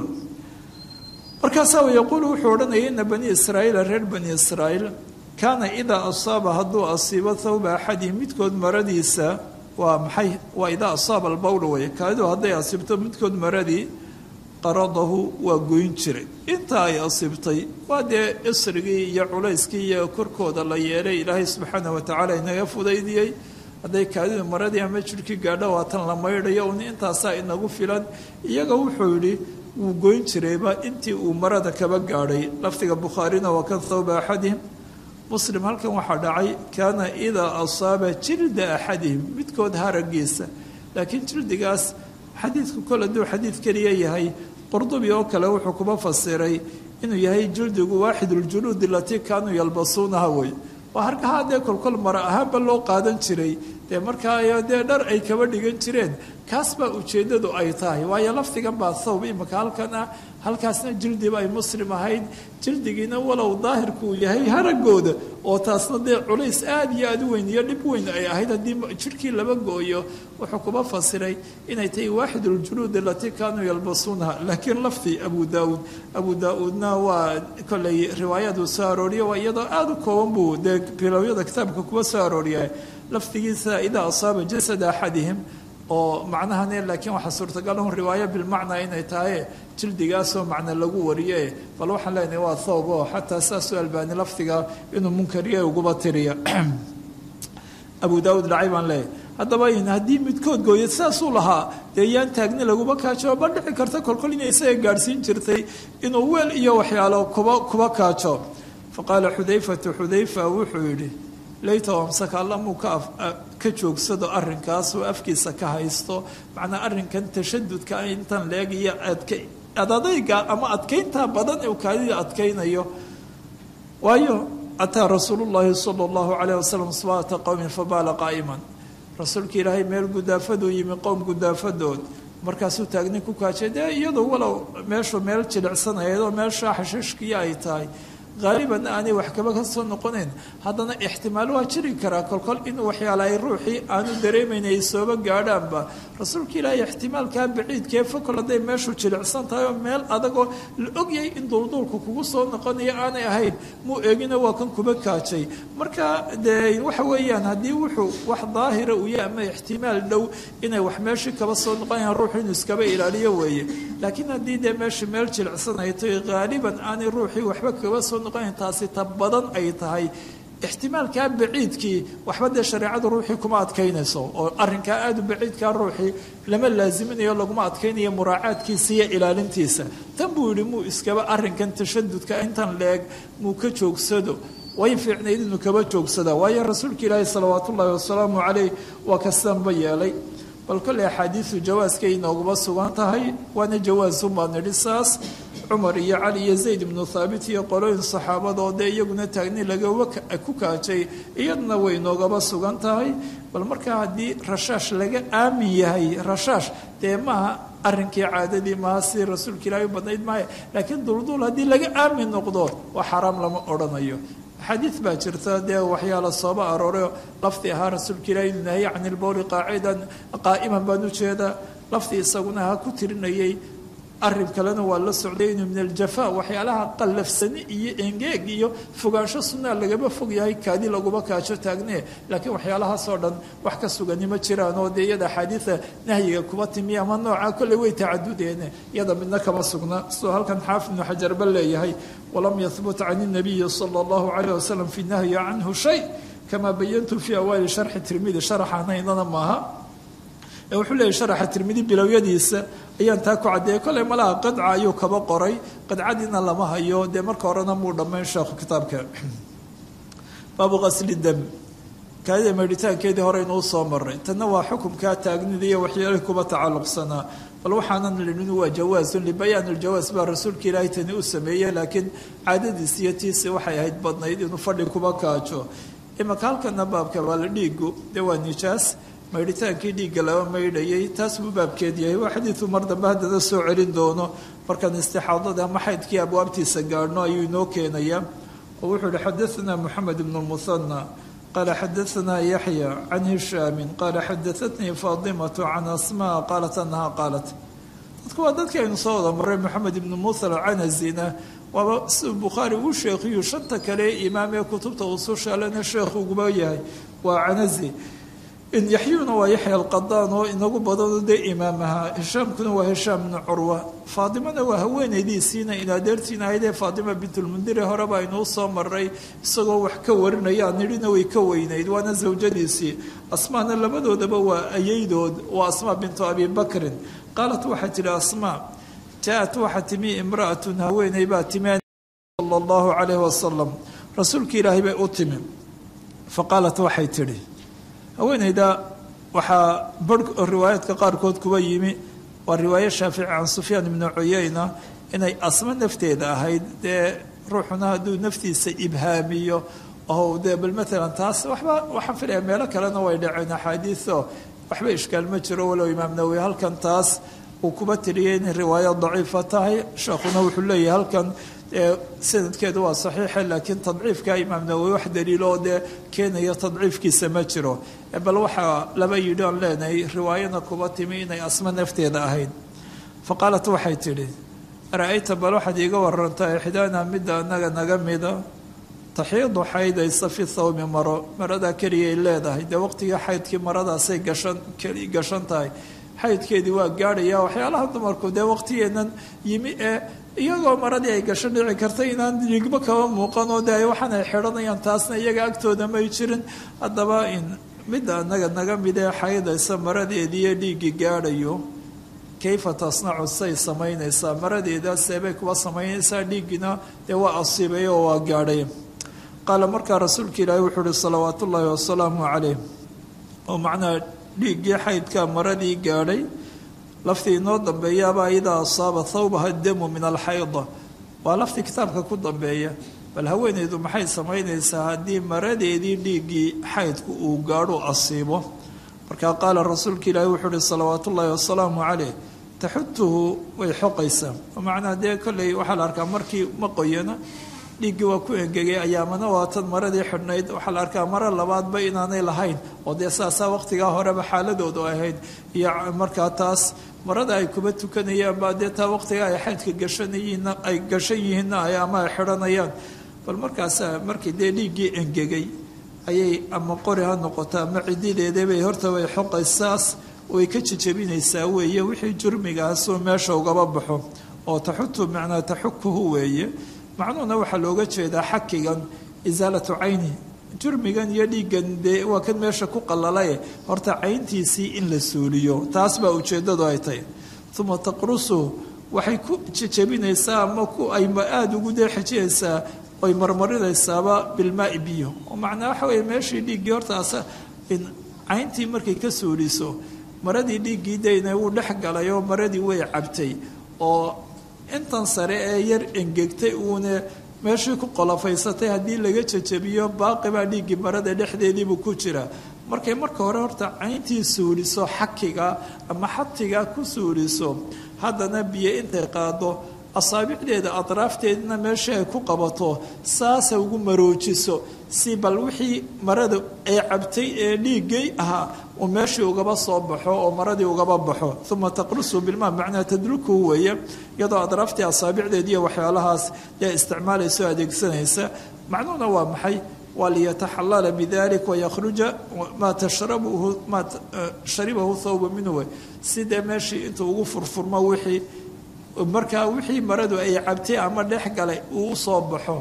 markaasaa yaquulu wuxuu odhanaya ina bani israa'iila reer bani israa'iil kaana idaa asaaba hadduu asiibo thawba axadihim midkood maradiisa waa maxay waa idaa asaaba albowl wey kaadidu hadday asiibto midkood maradii qaradahu waa goyn jiray inta ay asiibtay waa dee isrigii iyo culayskii iyo korkooda la yeelay ilaahay subxaana watacaala inaga fudaydiyey hadday kaadidu maradii ama jirhkii gaadho waatan la maydhayo un intaasaa inagu filan iyaga wuxuu yidhi wuu goyn jirayba intii uu marada kaba gaadhay lafdiga bukhaarina waa kan thawba axadihim muslim halkan waxaa dhacay kaana idaa asaaba jilda axadihim midkood haragiisa laakiin jildigaas xadiidku kol hadduu xadiid keliya yahay qurdubi oo kale wuxuu kuma fasiray inuu yahay jildigu waaxiduljuluudi alatii kaanuu yalbasuunaha wey waa harkahaa dee kolkol mara ahaanba loo qaadan jiray dee markaa dee dhar ay kaba dhigan jireen kaas baa ujeeddadu ay tahay waayo lafdigan baa thawb imika halkan ah halkaasna jildiba ay muslim ahayd jildigiina walow daahirku uu yahay haragooda oo taasna dee culays aada iyo aada u weyn iyo dhib weyn ay ahayd haddii jirhkii laba gooyo wuxuu kuma fasiray inay tahay waaxiduljuluud alatii kaanuu yalbasuunaha laakiin lafdi abu daauud abu daa-uudna waa kolley riwaayaduu soo arooriyo waa iyadoo aada u kooban buu dee bilowyada kitaabka kuwa soo arooriya lafdigiisa idaa asaaba jasada axadihim oo macnahane laakiin waxaa suurtagal un riwaayo bilmacnaa inay tahay jildigaasoo macna lagu wariye bal waxaan leenahay waa thawb oo xataa saasuu albaani lafdiga inuu munkariye uguba tiriya abu daauud dhacay baan leeyahy haddaba haddii midkood gooya saasuu lahaa dee yaan taagni laguma kaajo ma dhici karta kolkol inay isaga gaadhsiin jirtay inuu weel iyo waxyaalo kuba kuba kaajo faqaala xudayfatu xudayfa wuxuu yidhi layta amsaka allamuu ka ka joogsado arrinkaas oo afkiisa ka haysto macnaa arrinkan tashadudka intan leeg iyo adka adadayga ama adkaynta badan ee kaadida adkaynayo waayo ataa rasuulu llaahi sala allahu calayh wasalam sabaata qowmin fabaala qaa'iman rasuulka ilaahay meel gudaafaduu yimi qowm gudaafadood markaasuu taagni ku kaajay dee iyadoo walow meeshu meel jilicsanayad oo meeshaa xashiishkiya ay tahay haaliban aanay wax kaba ka soo noqonayn haddana ixtimaal waa jiri karaa kolkol inuu waxyaalahay ruuxii aanu dareemayn ay sooba gaadhaanba rasuulka ilaahay ixtimaalkaa baciidkee fokol hadday meeshu jilicsan tahay oo meel adagoo la ogyahay in duulduulku kugu soo noqonayo aanay ahayn muu eegina waa kan kuba kaajay marka dee waxa weeyaan haddii wuxuu wax daahira uu yahay ama ixtimaal dhow inay wax meeshii kaba soo noqonayaan ruuxu inuu iskaba ilaaliyo weeye laakiin haddii dee meesha meel jilicsan ay tahay haaliban aanay ruuxii waxba kaba soo taasi ta badan ay tahay ixtimaalkaa baciidkii waxba dee shareecadu ruuxii kuma adkaynayso oo arrinkaa aada u baciidkaa ruuxii lama laaziminayo laguma adkaynayo muraacaadkiisa iyo ilaalintiisa tan buu yidhi muu iskaba arrinkan tashadudka intan leeg muu ka joogsado way fiicnayd inuu kaba joogsada waayo rasuulka ilaahi salawaat ullaahi wasalaamu caleyh waa kastanba yeelay bal kolley axaadiidu jawaaskay inooguma sugan tahay waana jawaasunbaa nidhi saas cumar iyo cali iyo zayd ibnu thaabit iyo qolooyin saxaabadoo dee iyaguna taagni lagawa ku kaajay iyaduna way noogaba sugan tahay bal markaa haddii rashaash laga aamin yahay rashaash dee maaha arrinkii caadadii maaha sidii rasuulka ilaahi u badnayd maaha laakiin dulduul haddii laga aamin noqdo waa xaraam lama odhanayo xadiid baa jirta dee waxyaala sooba arooray lafdi ahaa rasuulka ilaahi inuu nahiye can ilbowli qaacidan qaa'iman baan ujeedaa lafdi isaguna ha ku tirinayay arrin kalena waa la socday inuu min aljafa waxyaalaha qallafsani iyo engeeg iyo fogaansho sunaa lagaba fog yahay kaadi laguma kaajo taagne laakiin waxyaalahaasoo dhan wax ka sugani ma jiraan oo dee iyada axaadiida nahyiga kuba timiya ama nooca kolley way tacadudeene iyada midna kama sugna sidoo halkan xaafid ibnu xajarba leeyahay walam yahbut can inabiyi sala allahu calayh wasalam fi nahyi canhu shay kamaa bayantu fii awaali sharxi tirmidi sharaxanaynana maaha wuxuu leeyahy sharaxa tirmidi bilowyadiisa ayaan taa ku caddeeyay kolley malaha qadca ayuu kaba qoray qadcadiina lama hayo dee marka horena muu dhammayn sheekhu kitaabka baabu qasli dam kaadida meedhitaankeedii hore inuu soo maray tanna waa xukumkaa taagnida iyo waxyaalihii kuba tacalluqsanaa bal waxaanan linin waa jawaasun libayaan iljawaas baa rasuulka ilaahay tani u sameeyey laakiin caadadiis iyo tiisi waxay ahayd badnayd inuu fadhi kuba kaajo imaka halkana baabka waa la dhiigu dee waa nijaas maydhitaankii dhiigga laba maydhayay taas buu baabkeed yahay waa xadiidu mar dambe haddana soo celin doono markaan istixaadada ama xaydkii abwaabtiisa gaadhno ayuu inoo keenayaa oo wuxuu ihi xadaanaa moxamed ibnu lmuhana qaala xadaanaa yaxya can hishaamin qaala xadaatnii faadimatu can asmaa qaalat anaha qaalat dadku waa dadkii aynu soo wada maray moxamed ibnu musa alcanazina waaba siduu bukhaari uu sheekhiyu shanta kale imaam ee kutubta usushalena sheekh uguba yahay waa canazi yaxyuna waa yaxya alqadaan oo inagu badano dee imaam ahaa hishaamkuna waa hishaam bnu curwa faadimana waa haweenaydiisiina inadeertiina ahaydee faadima bintulmundire horeba aynuu soo maray isagoo wax ka warinaya nidhina way ka weynayd waana zawjadiisii asmaana labadoodaba waa ayaydood waa asmaa bintu abi bakrin qaalat waxaa tidhi asmaa jaa-at waxaa timi imra'atun haweeney baa timi sala allahu calayh wasalam rasuulkii ilaahay bay u timi fa qaalat waxay tidhi haweeneyda waxaa bar riwaayaadka qaarkood kuba yimi waa riwaaye shaafici can sufyaan ibnu cuyeyna inay asmo nafteeda ahayd dee ruuxuna hadduu naftiisa ibhaamiyo oo dee bal maalan taas waxba waxaan filaya meelo kalena way dhaceen axaadiiso waxba ishkaal ma jiro walow imaam nawowi halkan taas uu kuba tiriyay inay riwaayo daciifa tahay sheekhuna wuxuu leeyahay halkan sanadkeedu waa saxiixa laakiin tadciifka imaam nawowi wax daliiloo dee keenaya tadciifkiisa ma jiro bal waxaa laba yidhi aan leenahay riwaayana kuba timi inay asmo nafteeda ahayd fa qaalat waxay tidhi ara-ayta bal waxaad iiga warantaa ixdaana midda anaga naga mida taxiidu xaydaysa fi thawmi maro maradaa keliyay leedahay dee waqtigii xaydkii maradaasay gashan gashan tahay xaydkeedii waa gaadhaya waxyaalaha dumarku dee waqtigeennan yimi ee iyagoo maradii ay gasho dhici karta inaan dhigmo kaba muuqan oo dee waxaan ay xidhanayaan taasna iyaga agtooda may jirin haddaba in midda anaga naga mid ee xaydaysa maradeediiyo dhiiggii gaadhayo kayfa tasnacu say samaynaysaa maradeeda seebay kuwa samaynaysaa dhiiggina dee waa asiibay oo waa gaadhay qaala markaa rasuulka ilaahi wuxuu uhi salawaat ullaahi wasalaamu calayh oo macnaha dhiiggii xaydka maradii gaadhay laftii inoo dambeeyaaba idaa asaaba thawbaha damu min alxayda waa laftii kitaabka ku dambeeya bal haweeneydu maxay samaynaysaa haddii maradeedii dhiiggii xaydku uu gaadho asiibo markaa qaala rasuulka ilaahi wuxuu uhi salawaat ullaahi wasalaamu calayh taxutuhu way xoqaysaa macnaa dee kolley waxaa la arkaa markii ma qoyana dhiiggii waa ku engegay ayaamana waa tan maradii xidhnayd waxaa la arkaa maro labaadba inaanay lahayn oo dee saasaa waqtigaa horeba xaaladoodu ahayd iyo markaa taas marada ay kuba tukanayaan baa dee taa waqtiga ay xaydka gashanayiin ay gashan yihiinna ay ama ay xidhanayaan bal markaasa markii dee dhiiggii engegay ayay ama qori ha noqoto ama cidideedabay horta way xoqaysaas way ka jejebinaysaa weeye wixii jurmigaasuu meesha ugaba baxo oo taxutu macnaa taxukuhu weeye macnuhuna waxaa looga jeedaa xakigan isaalatu cayni jurmigan iyo dhiiggan dee waa kan meesha ku qalalaye horta cayntiisii in la suuliyo taas baa ujeeddadu ay tahay uma taqrusu waxay ku jejebinaysaa ama ku ay aada ugu dee xejinaysaa oy marmarinaysaaba bilmaai biyo oo macnaa waxa weeye meeshii dhiiggii hortaas in cayntii markay ka suuliso maradii dhiiggii dayna wuu dhex galay oo maradii way cabtay oo intan sare ee yar engegtay uune meeshii ku qolofaysatay haddii laga jejebiyo baaqi baa dhiiggii marada dhexdeediibuu ku jira markay marka hore horta cayntii suuliso xakiga ama xatiga ku suuliso haddana biyo intay qaado asaabicdeeda atraafteedina meeshii ay ku qabato saasa ugu maroojiso si bal wixii marada ay cabtay ee dhiiggay ahaa uu meeshii ugaba soo baxo oo maradii ugaba baxo uma taqrusu bilmaa macnaa tadrukuhu weeye iyadoo atraaftii asaabicdeediiyo waxyaalahaas dee isticmaalayso adeegsanaysa macnuhuna waa maxay waa liyataxalala bidalik wayakhruja maa tashrabuhu maa sharibahu thawba minhu sidee meeshii intuu ugu furfurmo wixii markaa wixii maradu ay cabtay ama dhex galay uu usoo baxo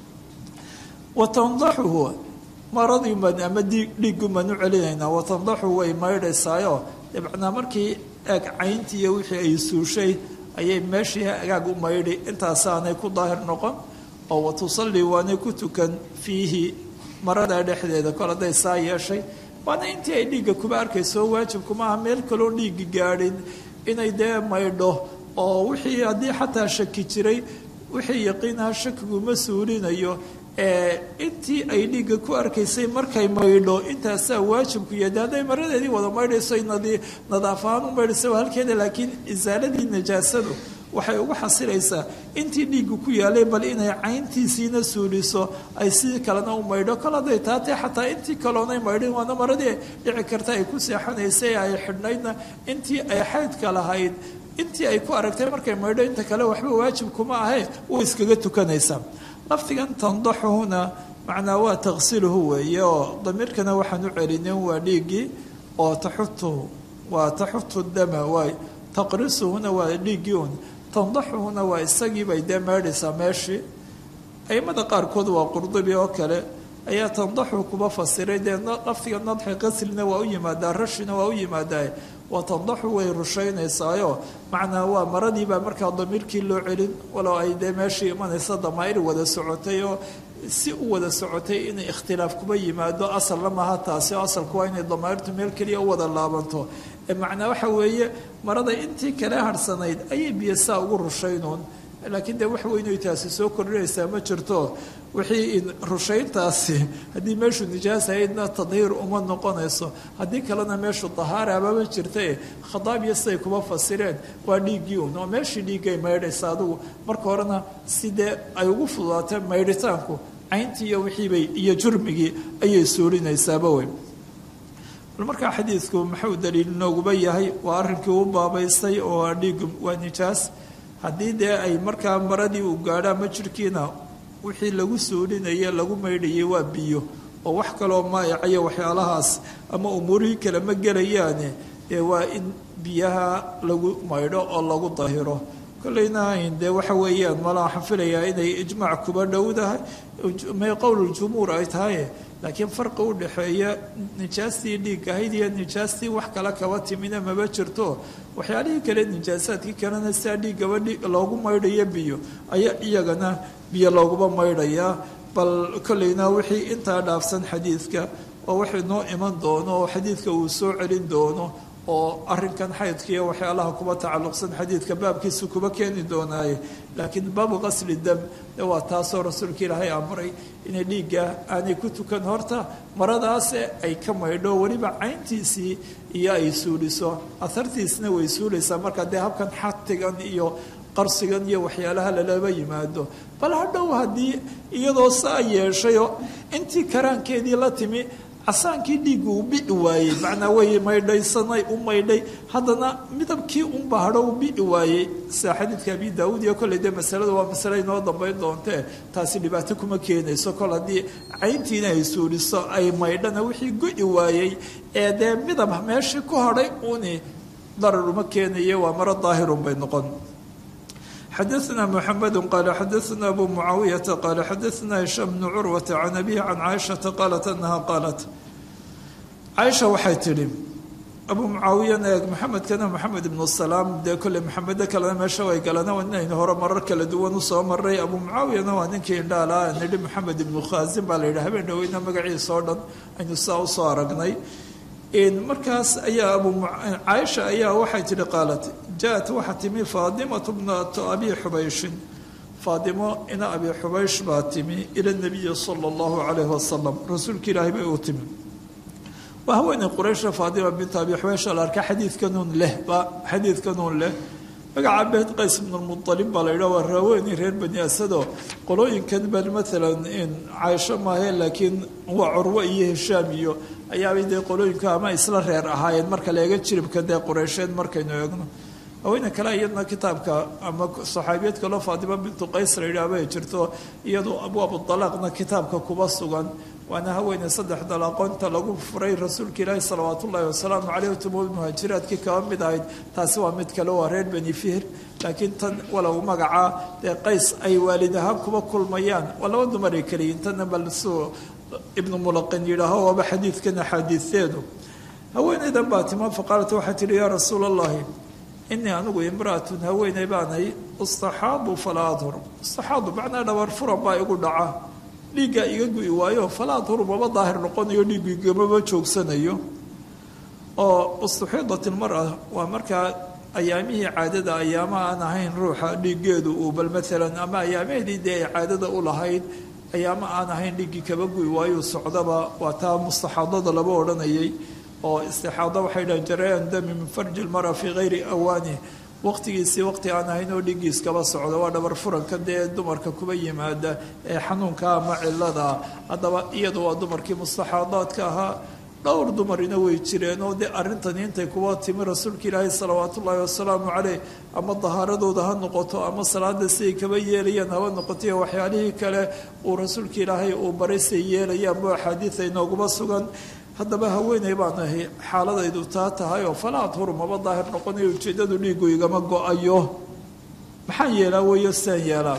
watandaxuhu maradiiban ama dhiiggumaan u celinaynaa watandaxuhu way maydhaysaayo dabcnaa markii eeg cayntii iyo wixii ay suushay ayay meeshii agaag u maydhi intaasaanay ku daahir noqon oo watusallii waanay ku tukan fiihi marada dhexdeeda kol hadday saa yeeshay waana intii ay dhiigga kuba arkayso waajibkuma aha meel kaloo dhiiggi gaadhin inay dee maydho oo wixii haddii xataa shaki jiray wixii yaqiinaha shakiguma suulinayo ee intii ay dhiigga ku arkaysay markay maydho intaasaa waajibku yahay hadday maradeedii wada maydhayso nadaaf ahaan u maydhaysa waa halkeeda laakiin isaaladii najaasadu waxay ugu xasilaysaa intii dhiigga ku yaalay bal inay cayntiisiina suuliso ay sidii kalena u maydho kol hadday taatee xataa intii kaloonay maydhin waana maradii dhici karta ay ku seexanaysay ay xidhnaydna intii ay xaydka lahayd intii ay ku aragtay markay maydho inta kale waxba waajib kuma ahe way iskaga tukanaysaa lafdigan tandaxuhuna macnaa waa taqsiluhu weeye oo damiirkana waxaan u celinin waa dhiiggii oo taxutuhu waa taxutu dama waay taqrisuhuna waa dhiiggii un tandaxuhuna waa isagiibay dee meedhaysaa meeshii aimada qaarkood waa qurdubi oo kale ayaa tandaxu kuba fasiray dee lafdiga nadxi qaslina waa u yimaadaa rashina waa u yimaadaa waa tandaxu way rushaynaysaayoo macnaa waa maradiibaa markaa damiirkii loo celin walow ay dee meeshii imanaysa damaa'ir wada socotay oo si u wada socotay inay ikhtilaaf kuba yimaado asalna maha taasi oo asalku waa inay damayrtu meel keliya u wada laabanto ee macnaa waxa weeye marada intii kale harhsanayd ayay biyo saa ugu rushaynuun laakiin dee wax weynoy taasi soo kordhinaysaa ma jirto wixii rushayntaasi haddii meeshu nijaas ahaydna tadhiir uma noqonayso haddii kalena meeshu dahaarabama jirtae khadaabiya siday kuma fasireen waa dhiiggii un oo meeshii dhiiggay maydhaysa adugu marka horena sidee ay ugu fududaatee maydhitaanku cayntii iyo wixiibay iyo jurmigii ayay suurinaysaaba wey bal markaa xadiidku muxuu daliil nooguba yahay waa arrinkii u baabaystay oo dhiiggu waa nijaas haddii dee ay markaa maradii uu gaadho ama jirhkiina wixii lagu suulinaye lagu maydhayay waa biyo oo wax kaloo maayacayo waxyaalahaas ama umuurihii kale ma gelayaane dee waa in biyaha lagu maydho oo lagu dahiro kolleyna dee waxa weeyaan mala waxaan filayaa inay ijmaac kuba dhowdahay may qowluljumhuur ay tahay laakiin farqi u dhexeeya nijaastii dhiig ahayd iyo nijaastii wax kale kaba timina maba jirto waxyaalihii kale nijaasaadkii kalena sidaa dhiiggaba loogu maydhayo biyo ayaa iyagana biyo looguba maydhayaa bal kolleyna wixii intaa dhaafsan xadiidka oo wax inoo iman doono oo xadiidka uu soo celin doono oo arinkan xaydka iyo waxyaalaha kuba tacalluqsan xadiidka baabkiisa kuba keeni doonaaye laakiin baabu qasli dam waa taasoo rasuulka ilaahay amray inay dhiigga aanay ku tukan horta maradaase ay ka maydho weliba cayntiisii iyo ay suuliso ahartiisna way suulaysaa markaa dee habkan xatigan iyo qarsigan iyo waxyaalaha lalaba yimaado bal hadhow haddii iyadoo saa yeeshayoo intii karaankeedii la timi casaankii dhiiggu uu bi'i waayey macnaa way maydhaysanay u maydhay haddana midabkii unba hadho u bi'i waayey sida xadiidka abi daawuud iyo kolley dee masalada waa masale inoo dambayn doontee taasi dhibaato kuma keenayso kol haddii cayntiina ay suuliso ay maydhana wixii go'i waayey ee dee midab meeshii ku hadhay uni darar uma keenaye waa maro daahirun bay noqon xadaثna mحamed qal xadaثna abu mucaawiyaةa qal xadaثna hishaam bnu curwaةa can abihi can caaishaةa qaalat anaha qaalat caaisha waxay tidhi abu mucaawiyana eeg maxamedkana maxamed ibnu salaam dee kolley maxamedo kalena meesha way galana inaynu hore marar kala duwan usoo maray abu mucaawiyana waa ninkii indhaala nidhi maxamed ibnu khaasin baa la yidhi habeen dhaweyna magaciisa oo dhan aynu saa usoo aragnay markaas ayaa abu caaisha ayaa waxay tihi qaalat ja-at waxaa timi faadimatu bnatu abi xubayshin faadimo ina abi xubaysh baa timi ila nabiyi sala allahu calayhi wasalam rasuulka ilaahay bay u timi waa haweeney quraysha faadima binta abi xubaysh la arka xadiidkanuun leh ba xadiidkanuun leh magaca beed qays bnulmualib baa la yidhah waa raaweynii reer bani asado qolooyinkan bal maalan caaisho maahe laakiin waa curwo iyo hishaam iyo ayaabay dee qolooyinku ama isla reer ahaayeen marka la eega jiribka dee qureysheed markaynu eegno haweene kale iyadna kitaabka ama saxaabiyad kaloo faatimo bintu qays la yidhaah bay jirto iyadoo abwaabu dalaaqna kitaabka kuba sugan waana haweene saddex dalaaqoonta lagu furay rasuulka ilaahi salawaat ullaahi wasalaamu caleyh tumuul muhaajiraadkii kaba mid ahayd taasi waa mid kale waa reer beni fihr laakiin tan walow magacaa dee qays ay waalid ahaan kuba kulmayaan waa laba dumar ay keliyiin tanna bal suu ibnu mulaqin yidhaaho waaba xadiidkan axaadiisteedu haweeneydan baa tima faqaalat waxay tihi yaa rasuula allahi inii anigu imraatun haweeney baanay istaxaadu falaa adhur istaxaadu macnaa dhabar furan baa igu dhaca dhiiggaa iga gu'i waayo falaa adhur maba daahir noqonayo dhiiggu igamaba joogsanayo oo istuxiidat ilmara waa markaa ayaamihii caadada ayaama aan ahayn ruuxa dhiiggeedu uu bal maalan ama ayaamaheedii dee ay caadada u lahayd ayaama aan ahayn dhiiggii kaba gu'i waayo socdaba waa taa mustaxaadada laba odhanayay oo istixaado waxay dhahan jarayaan dami min farji lmara fii hayri awaani waqtigiisii waqti aan ahayn oo dhiiggiis kaba socdo waa dhabar furanka dee dumarka kuba yimaada ee xanuunka ama cilada haddaba iyadu waa dumarkii mustaxaadaadka ahaa dhowr dumarina way jireen oo dee arrintani intay kuwa timi rasuulka ilaahi salawaat ullaahi wasalaamu caleyh ama dahaaradooda ha noqoto ama salaada siday kaba yeelayaan haba noqoto iyo waxyaalihii kale uu rasuulka ilaahay uu baray siay yeelayaan bo axaadiida inooguma sugan haddaba haweeney baan ahay xaaladaydu taa tahay oo falaa adhuru maba daahir noqonayo ujeeddadu dhiigu igama go-ayo maxaan yeelaa weeyo sidaan yeelaa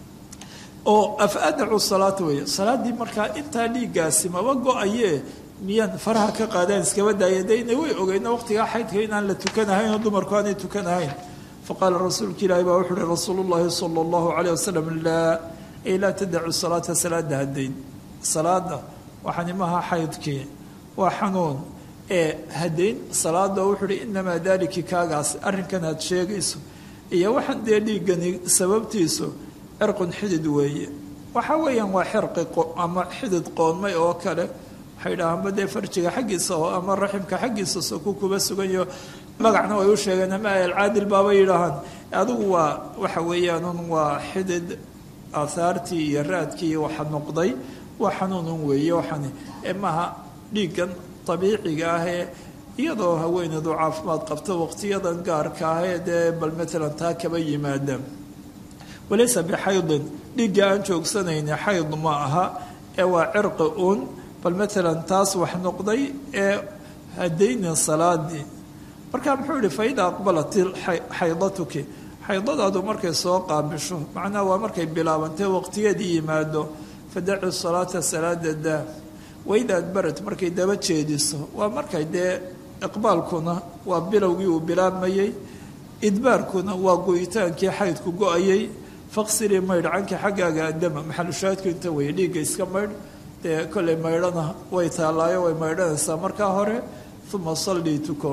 oo afa adacu salaata weeye salaaddii markaa intaa dhiiggaasi maba go-aye miyaan faraha ka qaadaan iskaba daaya dayna way ogeyna waqtigaa xaydka inaan la tukanahayn oo dumarku aanay tukanahayn faqaala rasuulka ilaahi baa wuxu uhi rasuulu llaahi sala allahu caleyh wasalam laa ay laa tadacu salaata salaada haddayn salaada waxaani maaha xaydkii waa xanuun ee haddayn salaada wuxuu uhi inamaa daaliki kaagaas arrinkan aad sheegayso iyo waxaan dee dhiiggani sababtiisu cirqun xidid weeye waxa weeyaan waa xirqi ama xidid qoonmay oo kale waxay dhahaanba dee farjiga xaggiisa oo ama raximka xaggiisa soku kuba suganyo magacna way u sheegeen ama alcaadil baaba yidhaahaan adigu waa waxa weeyaanun waa xidid aahaartii iyo raadkii waxa noqday waa xanuunun weeye waxani ee maaha dhiiggan dabiiciga ah ee iyadoo haweeneedu caafimaad qabto waqtiyadan gaarka ah ee dee bal matalan taa kaba yimaada walaysa bixaydin dhiigga aan joogsanayni xayd ma aha ee waa cirqi uun bal matalan taas wax noqday ee hadaynin salaadii marka muxuu yihi faida aqbalat xaydatuki xaydadaadu markay soo qaabisho macnaha waa markay bilaabantay waqtigeedii yimaado fadaci salaata salaada daa waida adbarat markay daba jeediso waa markay dee iqbaalkuna waa bilowgii uu bilaabmayey idbaarkuna waa goyitaankii xaydku go-ayay faqsilii maydh canki xaggaaga adama maxalushaadku inta weeye dhiigga iska maydh dee kollay maydhana way taallaayo way maydhanaysaa markaa hore uma sallii tuko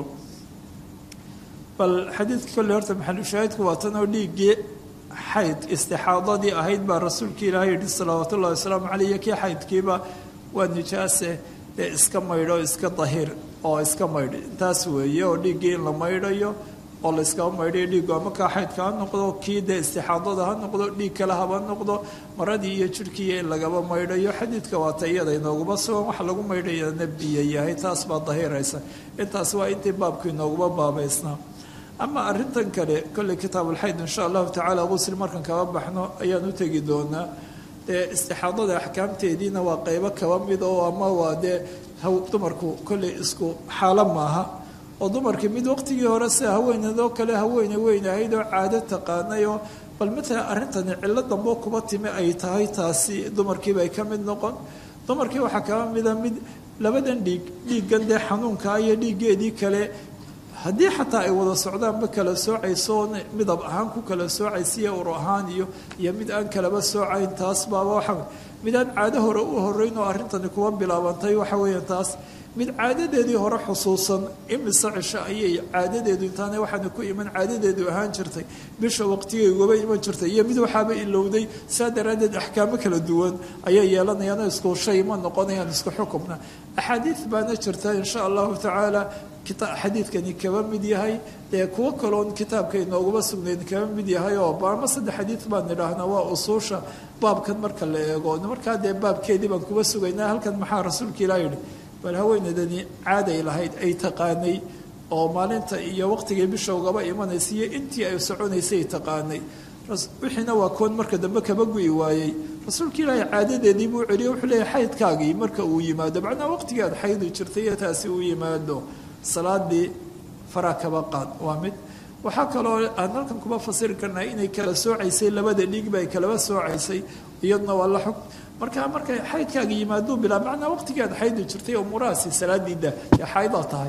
bal xadiidka kolley horta maxalushaahidku waa tan oo dhiiggii xayd istixaadadii ahayd baa rasuulka ilaahay yihi salawaatu ullahi wasalaamu caleyh iyo kii xaydkiiba waa nijaase dee iska maydho iska dahir oo iska maydh taas weeye oo dhiiggii in la maydhayo oo la yskaba maydhayo dhiiggu ama kaa xaydka ha noqdo kii dee istixaadada ha noqdo dhiig kale haba noqdo maradii iyo jirhkiiyo in lagaba maydhayo xadiidka waata iyada inooguma sugan waxa lagu maydhaya nebiya yahay taas baa dahiraysa intaas waa intii baabku inooguma baabaysnaa ama arrintan kale kolley kitaabulxayd insha allahu tacaala qusl markan kaba baxno ayaan u tegi doonaa dee istixaadada axkaamteediina waa qeybo kaba mid oo ama waa dee dumarku kolley isku xaalo maaha oo dumarkii mid waqtigii hore sida haweeneedoo kale haweene weyn ahayd oo caado taqaanay oo bal matalan arrintani cillo dambo kuba timi ay tahay taasi dumarkiiba ay ka mid noqon dumarkii waxaa kaba mida mid labadan dhiig dhiiggan dee xanuunkaa iyo dhiiggeedii kale haddii xataa ay wada socdaanba kala soocayso midab ahaan ku kala soocaysiyo ur ahaan iyo iyo mid aan kalaba soocayn taas baaba waxa mid aan caado hore u horeyn oo arrintani kuwa bilaabantay waxa weeya taas mid caadadeedii hore xusuusan imise cisho ayay caadadeedu intaana waxaana ku iman caadadeedu ahaan jirtay bisha waqtigay ugaba iman jirtay iyo mid waxaaba ilowday saa daraaddeed axkaamo kala duwan ayay yeelanayaan isku shay ma noqonayaan isku xukumna axaadiid baana jirta insha allahu tacaala xadiidkani kaba mid yahay dee kuwo kaloon kitaabka inooguma sugnayn kaba mid yahay oo baama saddex xadiid baan idhaahnaa waa usuusha baabkan marka la eego markaa dee baabkeedii baan kuba sugaynaa halkan maxaa rasuulka ilah yidhi bal haweeneydani caaday lahayd ay taqaanay oo maalinta iyo waqtigay bisha ugaba imanaysa iyo intii ay soconaysay taqaanay wixiina waa koon marka dambe kaba gu'i waayey rasuulka ilaahay caadadeedii buu celiye wuxuu leeyahy xaydkaagii marka uu yimaado macnaa waqtigii aad xaydi jirtay iyo taasi uu yimaado salaadii faraa kaba qaad waa mid waxaa kaloo aan halkan kuma fasiri karnaa inay kala soocaysay labada dhiigba ay kalaba soocaysay iyaduna waa la xug marka markay xaydkaaga yimaaduu bilaa macnaa waqtigii aad xaydi jirtay umuurahaasi salaadiida ee xaydaa tahay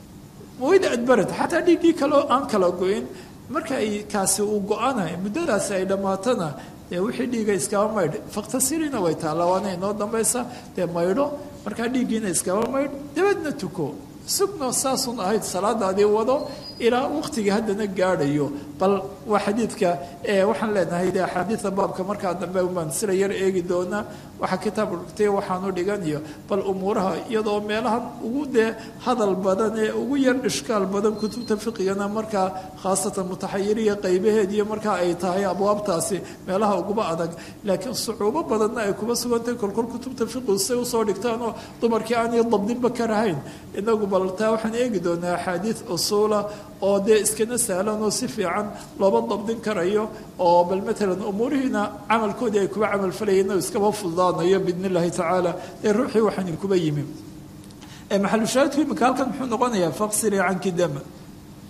wayda adbarad xataa dhiiggii kaleo aan kala go-in marka ay kaasi uu go-anay muddadaasi ay dhammaatana dee wixii dhiiga iskaba maydh faktasirina way taalla waana inoo dambaysa dee maydho markaa dhiiggiina iskaba maydh dabadna tuko sugno saasun ahayd salaadaadii wado ilaa waqtigii haddana gaadhayo bal waa xadiidka waxaan leenahay de axaadiida baabka markaa dambe baan sila yar eegi doonaa waxaa kitaab dhigtay waxaanu dhiganayo bal umuuraha iyadoo meelahan ugu dee hadal badan ee ugu yar ishkaal badan kutubta fiqigana markaa khaasatan mutaxayiriya qaybaheediiyo markaa ay tahay abwaabtaasi meelaha uguba adag laakiin sucuubo badanna ay kuba sugantahay kolkol kutubta fiqigu say usoo dhigtaan oo dumarkii aanay dabdinba ka rahayn inagu bal taa waxaan eegi doonaa axaadiid usuula oo dee iskana sahlan oo si fiican looba dabdin karayo oo bal matalan umuurihiina camalkoodii ay kuba camal falayeen oo iskaba fududaanayo biidn illahi tacaala ee ruuxii waxaan kuba yimi maxalushaahidku imika halkan muxuu noqonayaa faqsiri canki dama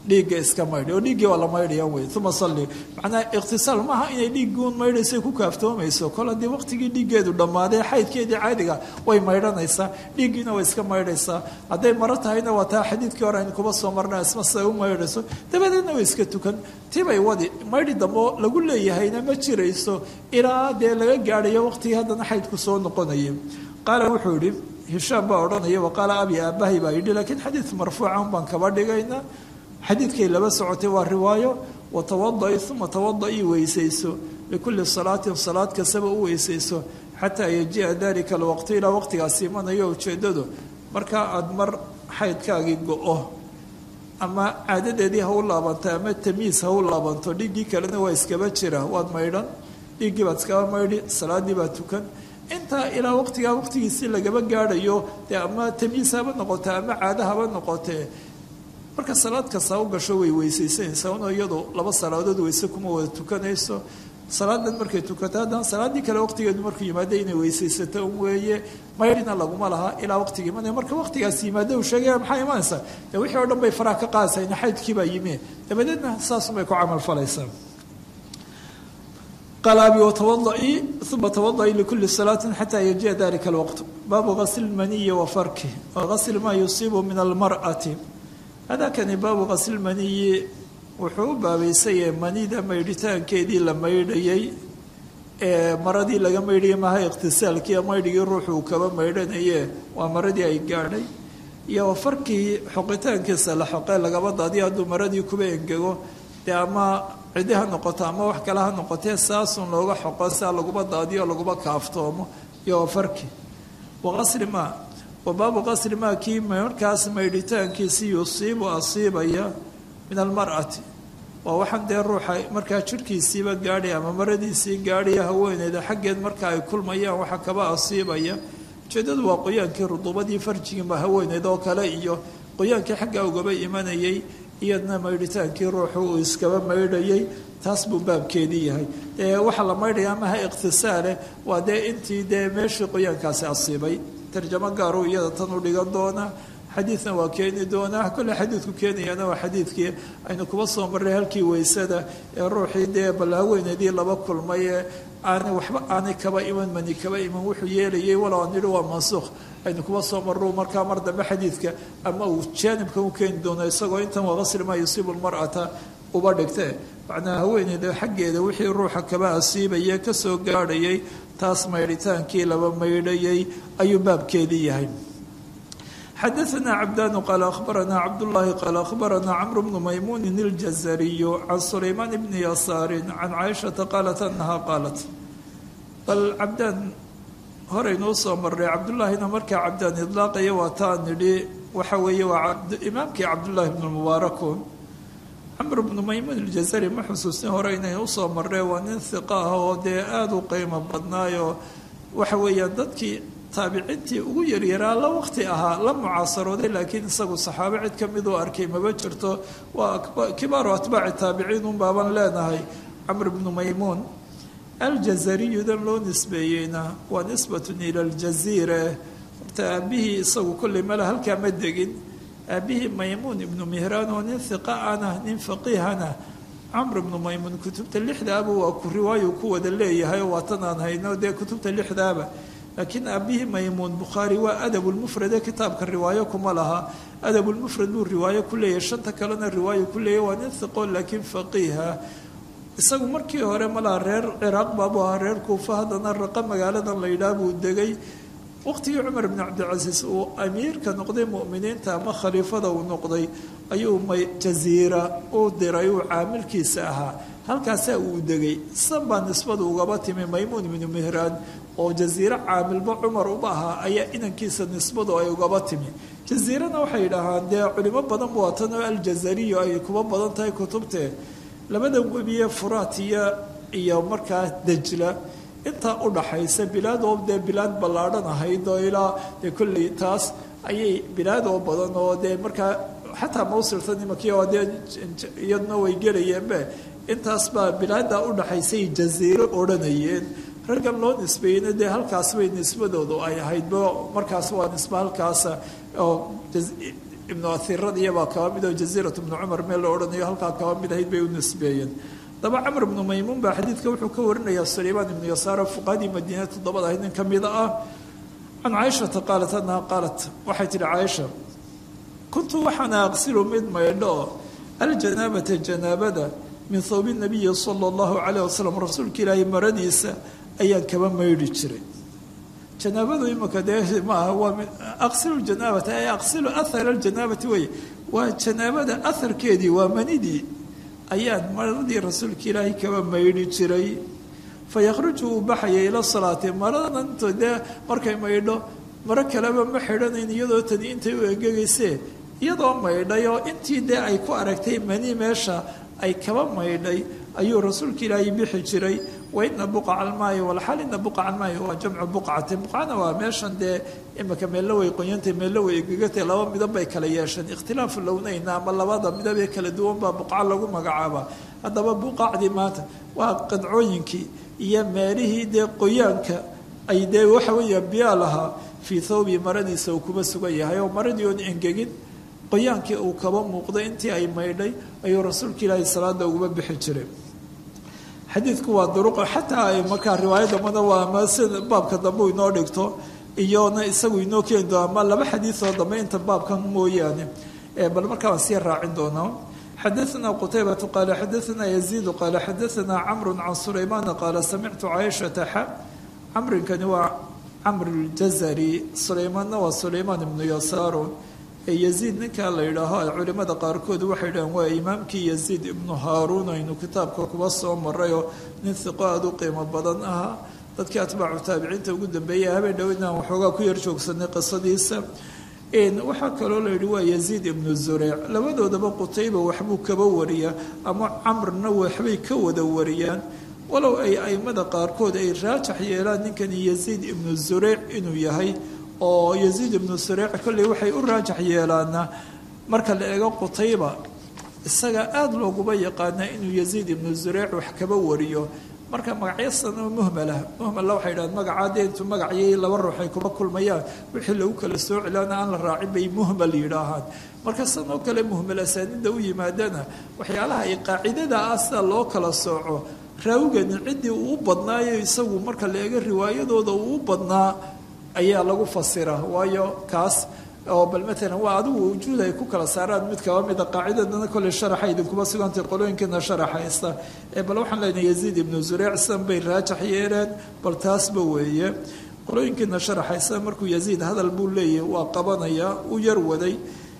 dhiigga iska maydhi oo dhiiggii waa la maydhaya wey uma salli macnaha ikhtisaal maaha inay dhiigguun maydhaysa ku kaaftoomayso kol haddii waqtigii dhiiggeedu dhammaaday xaydkeedii caadiga way maydhanaysaa dhiiggiina way iska maydhaysaa hadday maro tahayna waa taa xadiidkii hore aynu kuba soo marna isma siday u maydhayso dabadeedna way iska tukan tibay wadi maydhi dambo lagu leeyahayna ma jirayso ilaa dee laga gaadhayo waqtigii haddana xaydku soo noqonaya qaala wuxuu yidhi hishaam baa odhanaya waqaala abi aabahay baa yidhi laakiin xadiid marfuucan baan kaba dhigaynaa xadiidkay laba socotay waa riwaayo watawada'i uma tawada'i weysayso likulli salaatin salaad kastaba u weysayso xataa yaji'a dalika alwaqti ilaa waqtigaasi imanayo ujeeddadu markaa aada mar xaydkaagii go-o ama caadadeedii ha u laabanto ama tamiis ha u laabanto dhiiggii kalena waa iskaba jira waad maydhan dhiiggii baad iskaba maydhi salaaddii baad tukan intaa ilaa waqtigaa waqtigiisii lagaba gaadhayo dee ama tamiis haba noqote ama caado haba noqotee marka salaad kasta u gasho way weysaysanaysaa una iyadu laba salaadood weyse kuma wada tukanayso salaadan markay tukato haddana salaaddii kale waqtigeedu markuu yimaado inay weysaysato un weeye maydhina laguma laha ilaa waqtiga imanaya marka waqtigaas yimaado uu sheegaya maxaa imanaysaa dee wixii o dhan bay faraha ka qaadaysaa ina xaydkiibaa yimi dabadeedna saasunbay ku camal falaysaa qaal abi watawadaii uma tawadaii likuli salaatin xataa yajiya dalika alwaqt baabu gasli lmaniyi wa farki wa gasli maa yusiibu min almar'ati hadakani baabu gasli lmaniyi wuxuu u baabaysayahe manida maydhitaankeedii la maydhayay ee maradii laga maydhayay maaha ikhtisaalkii maydhigii ruuxuu kaba maydhanaye waa maradii ay gaadhay iyo farkii xoqitaankiisa la xoqee lagaba daadiyo hadduu maradii kuba engego dee ama cidi ha noqoto ama wax kale ha noqotee saasun looga xoqo saa laguba daadiyo laguba kaaftoomo iyo farki waqasri maa wa baabu qasri maa kii markaas maydhitaankiisii yusiibu asiibaya min almar'ati waa waxaan dee ruuxa markaa jirhkiisiiba gaadhay ama maradiisii gaadhaya haweeneyda xaggeed marka ay kulmayaan waxa kaba asiibaya ujeeddadu waa qoyaankii ruduubadii farjigiiba haweeneyd oo kale iyo qoyaankii xaggaa ugaba imanayay iyadna maydhitaankii ruuxu uu iskaba maydhayay taas buu baabkeedii yahay dee waxaa la maydhaya amaha ikhtisaale waa dee intii dee meeshii qoyaankaasi asiibay tarjamo gaaruu iyada tan u dhigan doonaa xadiidna waa keeni doonaa kolle xadiidku keenayana waa xadiidkii aynu kuba soo marray halkii weysada ee ruuxii dee ballaaweynadii laba kulmay ee aanay waxba aanay kaba iman mani kaba iman wuxuu yeelayay walow aan nidhi waa mansuukh aynu kuba soo marru markaa mar dambe xadiidka ama uu jaanibkan u keeni doono isagoo intan waa qasri maa yusiibu lmar'ata uba dhigtee macnaa haweeneyda xaggeeda wixii ruuxa kaba asiibaya kasoo gaadhayay taas maydhitaankii laba maydhayay ayuu baabkeedii yahay xadaثna cbdان qال أخbarna cbdاللahi qال أخbarna cمر بن maymuن الجزري عن سlayman بن يasاar عن cائشhaةa qاaلت أنha qاaلت bal cabdaan horeynuu soo maray cabdullaahina markaa cabdaan idlaaqaya waa taa nidhi waxa weeye waa imaamkii cabdullaahi bn mubaarakun camr bnu maymuun اljazari ma xusuusnin hore inaynu usoo marree waa nin hiqa ah oo dee aada u qiimo badnaayoo waxa weeyaan dadkii taabiciintii ugu yaryaraa la waqti ahaa la mucaasarooday laakiin isagu saxaabo cid ka miduu arkay maba jirto waa kibaaru atbaaci taabiciin un baaban leenahay camr bnu maymuun aljazariyudan loo nisbeeyeyna waa nisbatun ila aljaziire horta aabihii isagu kolley male halkaa ma degin aabihii maymuun ibnu mihraan oo nin hiqa ana nin faqiihana camr ibnu maymuun kutubta lixdaaba waa ku riwaayu ku wada leeyahay oo waatan aan hayno dee kutubta lixdaaba laakiin aabihii maymuun bukhaari waa adabulmufrade kitaabka riwaayo kuma laha adabulmufrad buu riwaayo ku leeyahay shanta kalena riwaayo ku leeyahy waa nin hiqo laakiin faqiiha isagu markii hore malaha reer ciraaq baabuu ahaa reer kuufa haddana raqa magaaladan la yidhaah buu degay waqtigii cumar bn cabdilcasiis uu amiirka noqday mu'miniinta ama khaliifada uu noqday ayuu jaziira u diray uu caamilkiisa ahaa halkaasaa uu degay san baa nisbadu ugaba timi maymuun ibnu mihraan oo jaziiro caamilba cumar uba ahaa ayaa inankiisa nisbadu ay ugaba timi jaziirana waxay yidhaahaan dee culimo badan waatan oo aljazariyo ay kuba badan tahay kutubtee labada webiye furaatiya iyo markaa dejla intaa u dhaxaysa bilaad oo dee bilaad ballaadhan ahayd oo ilaa dee kolley taas ayay bilaad oo badan oo dee markaa xataa mawsilta nimankii oo dee iyaduna way gelayeenbe intaas baa bilaadda u dhaxaysay jaziiro odhanayeen raggan loo nisbeeyeyna dee halkaas bay nisbadoodu ay ahaydba markaas waa nisbe halkaasa oo ibnu ahiradiyabaa kaba mid oo jaziirat ibnu cumar meel la odhanayo halkaa kaba mid ahayd bay u nisbeeyeen daba camr ibnu maymuun baa xadiidka wuxuu ka warinayaa sulaymaan ibnu yasaaro fuqahadii madiina toddobada ahayd nin ka mida ah can caaishata qaalat annaha qaalat waxay tihi caaisha kuntu waxaana aqsilu mid maydho aljanaabata janaabada min thawbi nabiyi sala allahu calayh wasalam rasuulka ilaahay maradiisa ayaan kaba maydhi jiray janaabadu imika dee maaha waa aqsilu janaabata ay aqsilu ahara aljanaabati wey waa janaabada aharkeedii waa manidii ayaan maradii rasuulka ilaahay kaba maydhi jiray fa yakhruju uu baxaya ila salaati maradan into dee markay maydho maro kaleba ma xidhanayn iyadoo tani intay u engegaysee iyadoo maydhay oo intii dee ay ku aragtay mani meesha ay kaba maydhay ayuu rasuulka ilaahay bixi jiray waina buqaca almaayi walxal ina buqaca almaayi waa jamcu buqcati buqcana waa meeshan dee imika meello way qoyantay meello way egegatay laba midab bay kala yeesheen ikhtilaafu lownayna ama labada midabee kala duwan baa buqca lagu magacaaba haddaba buqacdii maanta waa qadcooyinkii iyo meelihii dee qoyaanka ay dee waxa weeya biyaa lahaa fii thawbi maradiisa uu kuma sugan yahay oo maradii oon engegin qoyaankii uu kaba muuqday intii ay maydhay ayuu rasuulka ilaahay salaada uguma bixi jiray xadiidku waa duruqo xataa ay markaa riwaayadda mada waa ama sida baabka dambe u inoo dhigto iyona isagu inoo keeni doona ama laba xadiidoo dambe inta baabkan mooyaane bal markaa waan sii raacin doonaa xadaثna qtaybة qala xadaثna يزيid qala xadaثna cmr can sulayman qaala samictu caaishaةa xa camrinkani waa camr اljazari sulaymaanna waa sulaymaan ibnu yasaaro ee yaziid ninkaa la yidhaaho ay culimada qaarkood waxay dhahaan waa imaamkii yaziid ibnu haaruun aynu kitaabka kuba soo marayoo nin hiqo aada u qiimo badan ahaa dadkii atbaacu taabiciinta ugu dambeeyay habeen dhow inaan waxoogaa ku yar joogsanay qisadiisa waxaa kaloo la yidhi waa yaziid ibnu zureyc labadoodaba qutayba waxbuu kaba wariyaa ama camrna waxbay ka wada wariyaan walow ay aimada qaarkood ay raajax yeelaan ninkani yaziid ibnu zureyc inuu yahay oo yaziid ibnu zureyc kolley waxay u raajax yeelaana marka la eego qutayba isaga aada looguba yaqaanaa inuu yaziid ibnu zureyc wax kaba wariyo marka magacyasan oo muhmalah muhmalla waxay dhahaan magacaa dee intuu magacayay laba ruux ay kuma kulmayaan wixii lagu kala soo celaana aan la raacin bay muhmal yidhaahaan marka san oo kale muhmal asaanida u yimaadana waxyaalaha ay qaacidada ah sida loo kala sooco raawigani ciddii uu badnaayo isagu marka la eego riwaayadooda uu badnaa ayaa lagu fasira waayo kaas oo bal maalan waa adigu wujuud ay ku kala saaraan mid kaba mida qaacidadana kolley sharaxa idinkuma sugantay qolooyinkiina sharaxaysta ee bal waxaan leenahay yaziid ibnu zureyc sidan bay raajax yeeleen bal taasba weeye qolooyinkiina sharaxaysta markuu yaziid hadal buu leeyahy waa qabanayaa u yar waday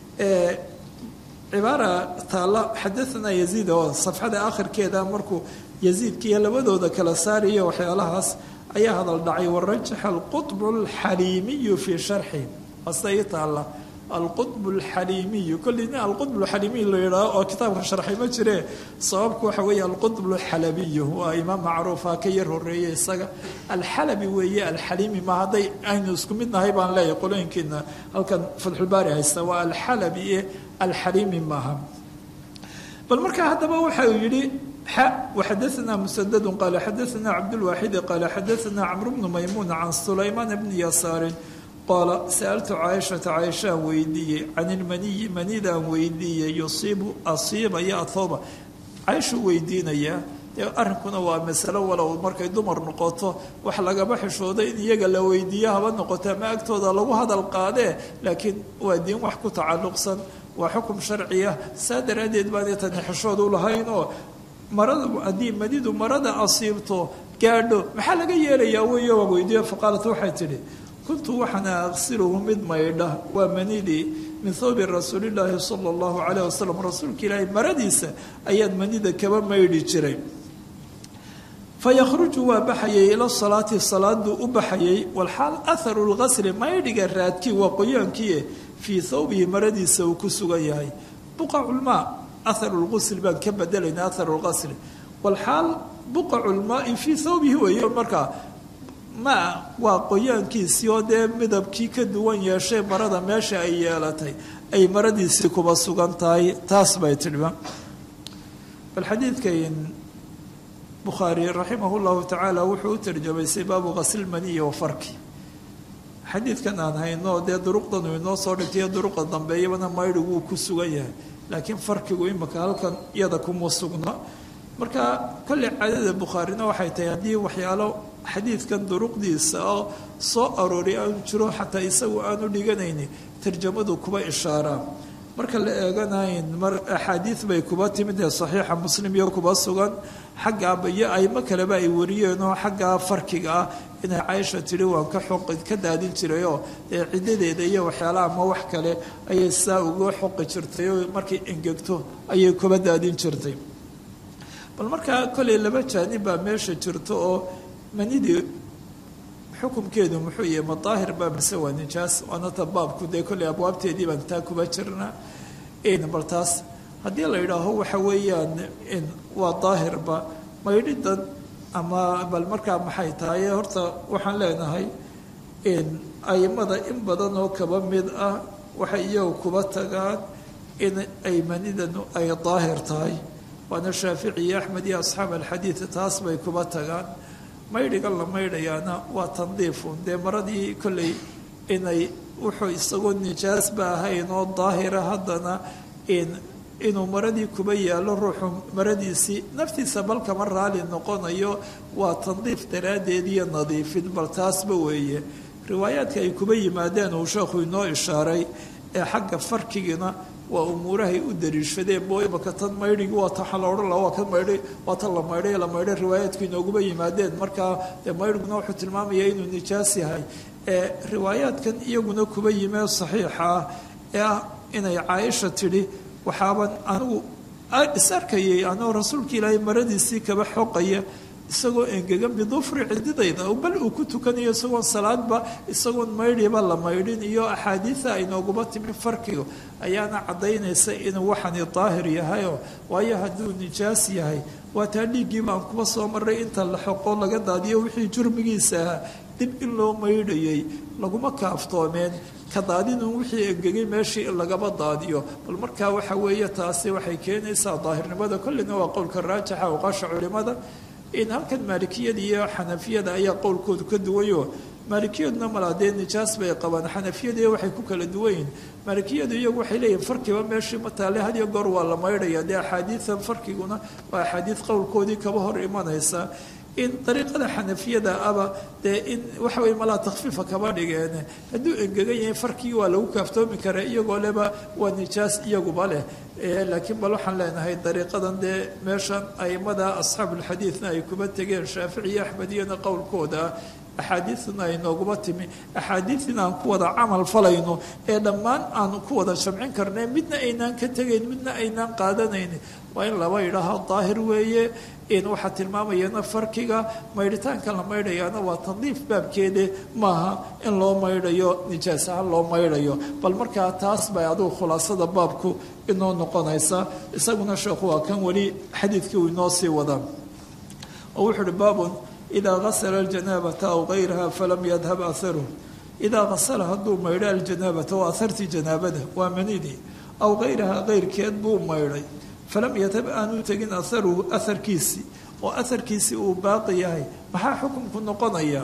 cibaara taalla xadaanaa yaziid oo safxada akhirkeeda markuu yaziidkiiyo labadooda kala saariyo waxyaalahaas ayaa hadal dhacay warajaxa alqutb alxaliimiyu fii sharxi asta ii taalla alqutb alxaliimiyu kolleyna alqutb alxaliimiy la yidhaaho oo kitaabka sharxay ma jire sababku waxa weeye alqutb alxalabiyu waa imaam macruufa ka yar horeeye isaga alxalabi weeye alxaliimi ma hadday aynu isku mid nahay baan leeyahay qolooyinkiina halkan fatxulbaari haysta waa alxalabi ee alxaliimi maaha bal markaa haddaba waxa uu yidhi وxadaثna mسdd qal xadaثna cabdالواxid qal xadaثna cmr bnu maymuun can sulaymaan bni yasaari qaala sأltu caaishaةa caaishaan weydiiyey can ilmaniyi manidaan weydiiyey yusiibu asiibaya athooba caaishuu weydiinayaa dee arrinkuna waa masalo walow markay dumar noqoto wax lagaba xishoodo in iyaga la weydiiyo haba noqoto ama agtooda lagu hadal qaadee laakiin waa diin wax ku tacalluqsan waa xukum sharciya saa daraaddeed baan tani xishood u lahayn oo marada haddii manidu marada asiibto gaadho maxaa laga yeelayaa weyo waa weydiiyo faqaalat waxay tidhi kuntu waxaana aqsiluhu mid maydha waa manidii min thawbi rasuulillaahi sala allahu calayh wasalam rasuulka ilaahay maradiisa ayaan manida kaba maydhi jiray fa yakhruju waa baxayay ila salaati salaaduu u baxayay walxaal aharu lqasri maydhiga raadkii waa qoyaankii fii thawbihi maradiisa uu ku sugan yahay buqaculmaa aharu lqusl baan ka bedelayna aharu lqasri walxaal buqacu lmaai fii thawbihi weeye markaa ma waa qoyaankiisii oo dee midabkii ka duwan yeeshay marada meesha ay yeelatay ay maradiisii kuba sugan tahay taas bay tidhiba bal xadiidkan bukhaari raximah llahu tacaala wuxuu u tarjamaysay baabu qaslmaniyi wa farki xadiidkan aan hayno dee duruqdan uu inoo soo dhigtay duruqa dambeeyabana maydhigu uu ku sugan yahay laakiin farqigu imika halkan iyada kuma sugna marka kolley caadada bukhaarina waxay tahay haddii waxyaalo xadiidkan duruqdiisa oo soo aroori aanu jiro xataa isagu aanu dhiganayni tarjamadu kuba ishaaraa marka la eeganayn mar axaadiid bay kuba timid ee saxiixa muslim iyo kuba sugan xaggaaba iyo aymo kaleba ay wariyeenoo xaggaa farkiga ah inay caaisha tidhi waan ka xoqi ka daadin jirayoo dee ciddadeeda iyo waxyaalaha ama wax kale ayay saa uga xoqi jirtay oo markay engegto ayay kuba daadin jirtay bal markaa kolley laba jaanib baa meesha jirto oo manidii xukumkeedu muxuu yahay ma daahir baa mise waa nijaas waana ta baabku dee kolley abwaabteedii baan taa kuba jirnaa bal taas haddii la yidhaaho waxa weeyaan waa daahirba maydhidan ama bal markaa maxay tahay horta waxaan leenahay aimada in badan oo kaba mid ah waxay iyagu kuba tagaan in ay manidanu ay daahir tahay waana shaafici iyo axmed iyo asxaab alxadiid taas bay kuba tagaan maydhigan la maydhayaana waa tandiifun dee maradii kolley inay wuxuu isagoo nijaasba ahayn oo daahira haddana inuu maradii kuba yaallo ruuxu maradiisii naftiisa bal kama raali noqonayo waa tandiif daraaddeed iyo nadiifin bal taasba weeye riwaayaadka ay kuba yimaadeen uu sheekhu inoo ishaaray ee xagga farkigina waa umuurahay u dariishadeen boo imaka tan maydhigi waa ta waxaa la odhan laha waa ka maydhay waa tan la maydhay la maydhay riwaayaadku inooguba yimaadeen markaa dee maydhiguna wuxuu tilmaamaya inuu nijaas yahay ee riwaayaadkan iyaguna kuba yimee saxiixa ah ee ah inay caaisha tidhi waxaaban anigu is arkayay anoo rasuulka ilaahay maradiisii kaba xoqaya isagoo engegan bidufri cididayda bal uu ku tukanayo isagoon salaadba isagoon maydhiba la maydhin iyo axaadiida aynooguba timi farkiga ayaana caddaynaysa inuu waxani daahir yahayo waayo hadduu nijaas yahay waa taa dhiiggiiba aan kuba soo maray inta la xoqo laga daadiyo wixii jurmigiisa ahaa dib in loo maydhayay laguma kaaftoomeen ka daadinun wixii engegay meeshii in lagaba daadiyo bal markaa waxa weeye taasi waxay keenaysaa daahirnimada kollina waa qowlka raajixa oqaasha culimada in halkan maalikiyada iyo xanafiyada ayaa qowlkoodu ka duwayo maalikiyaduna malaa dee nijaas bay qabaan xanafiyada waxay ku kala duwan yihin maalikiyadu iyagu waxay leeyihin farkiba meeshii mataale hadiyo goor waa la maydhaya dee axaadiida farkiguna waa axaadiid qowlkoodii kaba hor imanaysa in dariiqada xanafiyada aba dee in waxa weye malaa takfiifa kaba dhigeen hadduu engegan yahay farkii waa lagu kaaftoomi karaa iyagoo leba waa nijaas iyaguba leh laakiin bal waxaan leenahay dariiqadan dee meeshan aimada asxaabulxadiidna ay kuba tegeen shaafici iyo axmed iyona qowlkooda axaadiidna ay nooguma timi axaadiidina aan ku wada camal falayno ee dhammaan aan ku wada jamcin karnay midna aynaan ka tegayn midna aynaan qaadanayn waa in laba idhaaho daahir weeye in waxaa tilmaamayana farkiga maydhitaanka la maydhayaana waa tandiif baabkeede maaha in loo maydhayo nijaas ahaan loo maydhayo bal markaa taas bay adugu khulaasada baabku inoo noqonaysa isaguna sheekhu waa kan weli xadiidkii uu inoo sii wadaa oo wuxuu uhi baabun idaa gasala aljanaabata aw gayraha falam yadhab aharuh idaa gasala hadduu maydho aljanaabata waa ahartii janaabada waa manidii aw gayraha keyrkeed buu maydhay falam yadhab aanu tegin aharuhu aharkiisii oo aharkiisii uu baaqi yahay maxaa xukunku noqonaya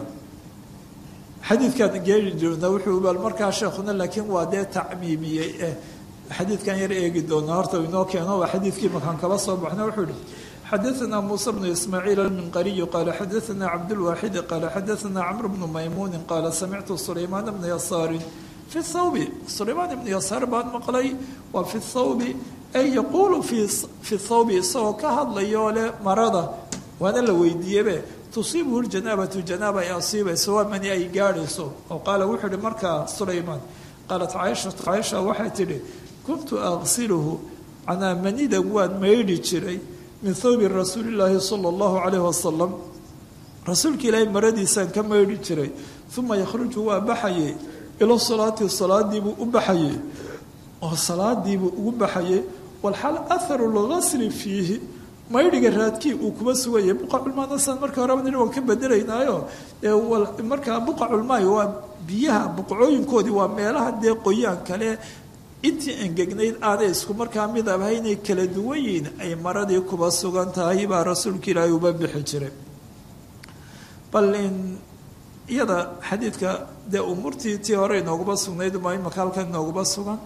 xadiidkan geeri doona wuxuu bal markaa sheekhuna laakiin waa dee tacmiimiyey eh xadiidkan yar eegi doonaa horta inoo keeno waa xadiidkii makaan kala soo baxna wuxuu ihi xadaثna muسى بن ismاعيiل الminqariي qala xadaثna cabdالواxidi qala xadaثna cmr بن maymuni qala samictu sulaymaan بna yasaari fi الthawbi sulaymaan ibn yasaar baan maqlay waa fi الthawbi ay yaquulu fi الthawbi isagoo ka hadlayoo leh marada waana la weydiiyebe tusiibhu اljanaabatu janaaba ay asiibayso waa mani ay gaadhayso oo qaala wuxuu ihi markaa sulaymaan qaalat caaishatu caaisha waxay tidhi kuntu aqsilhu canaa manidan waan maydhi jiray min thawbi rasuuli illaahi sala allahu calayh wasalam rasuulka ilaahay maradiisaan ka maydhi jiray uma yakhruju waa baxayey ila salaati salaadiibuu u baxayey oo salaadiibuu ugu baxayey walxal aharu lgasli fiihi maydhiga raadkii uu kuma sugayay buqaculmaanasaan marka horeba nin waan ka bedelaynaayo markaa buqaculmaay waa biyaha buqcooyinkoodii waa meelaha dee qoyaan kale intii engegnayd aanay isku markaa midab haynay kala duwan yihiin ay maradii kuba sugan tahay baa rasuulka ilaahay uba bixi jiray bal in iyada xadiidka dee umuurtii tii hore inooguma sugnayd ma imaka halkan inooguma sugan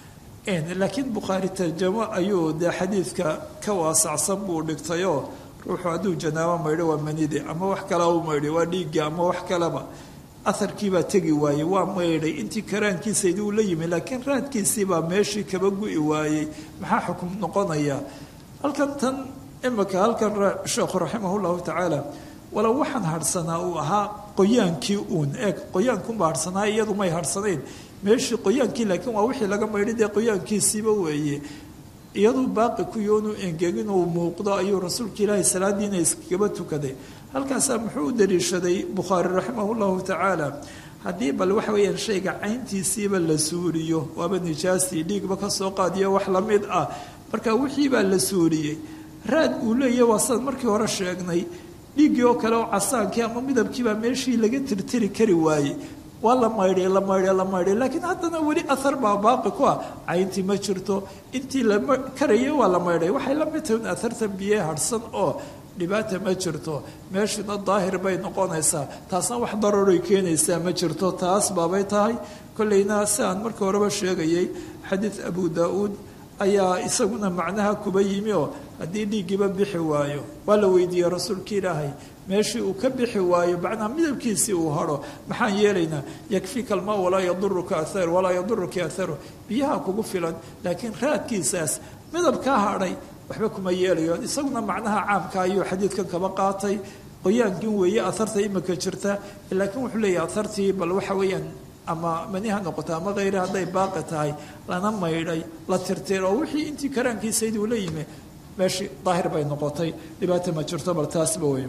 laakiin bukhaari tarjamo ayuu dee xadiidka ka waasacsan buu dhigtayoo ruuxu hadduu janaabo maydho waa manide ama wax kalea u maydhay waa dhiigga ama wax kaleba aharkiibaa tegi waayey waa maydhay intii karaankiisaydii uu la yimi laakiin raadkiisiibaa meeshii kaba gu'i waayey maxaa xukum noqonaya halkan tan imika halkan sheekhu raximah llahu tacaala walow waxaan harhsanaa uu ahaa qoyaankii uun eeg qoyaankunbaa harhsanaa iyadu may harhsanayn meeshii qoyaankii laakiin waa wixii laga maydhay dee qoyaankiisiiba weeye iyaduu baaqi ku yoonu engegin uu muuqdo ayuu rasuulka ilaahay salaadiina iskagaba tukaday halkaasaa muxuu u daliishaday bukhaari raximah llahu tacaala haddii bal waxa weeyaan shayga cayntiisiiba la suuriyo waaba nijaastii dhiigba kasoo qaadiyo wax la mid ah marka wixiibaa la suuriyey raad uu leeyahy waa sidaan markii hore sheegnay dhiiggii oo kale oo casaankii ama midabkiibaa meeshii laga tirtiri kari waayey waa la maydhay la maydhay la maydhay laakiin haddana weli ahar baa baaqi ku ah cayntii ma jirto intii la karayay waa la maydhay waxay la mid tahay ahartan biye harhsan oo dhibaata ma jirto meeshuna daahir bay noqonaysaa taasna wax daroray keenaysaa ma jirto taas baabay tahay kolleyna si aan markii horeba sheegayay xadiid abu daa-uud ayaa isaguna macnaha kuba yimi oo haddii dhiiggiiba bixi waayo waa la weydiiyey rasuulka ilaahay meeshii uu ka bixi waayo macnaha midabkiisii uu haro maxaan yeelaynaa yakfika almaa walaa yaduruka athar walaa yaduruka atharu biyaha kugu filan laakiin raadkiisaas midabkaa hadhay waxba kuma yeelayo isaguna macnaha caamka ayuu xadiidkan kaba qaatay qoyaankin weeye aharta imika jirta laakiin wuxuu leeyahy ahartii bal waxa weeyaan ama maniha noqoto ama kheyre hadday baaqi tahay lana maydhay la tirtir oo wixii intii karaankiisayd uu la yimi meeshii daahir bay noqotay dhibaata ma jirto bal taasba wey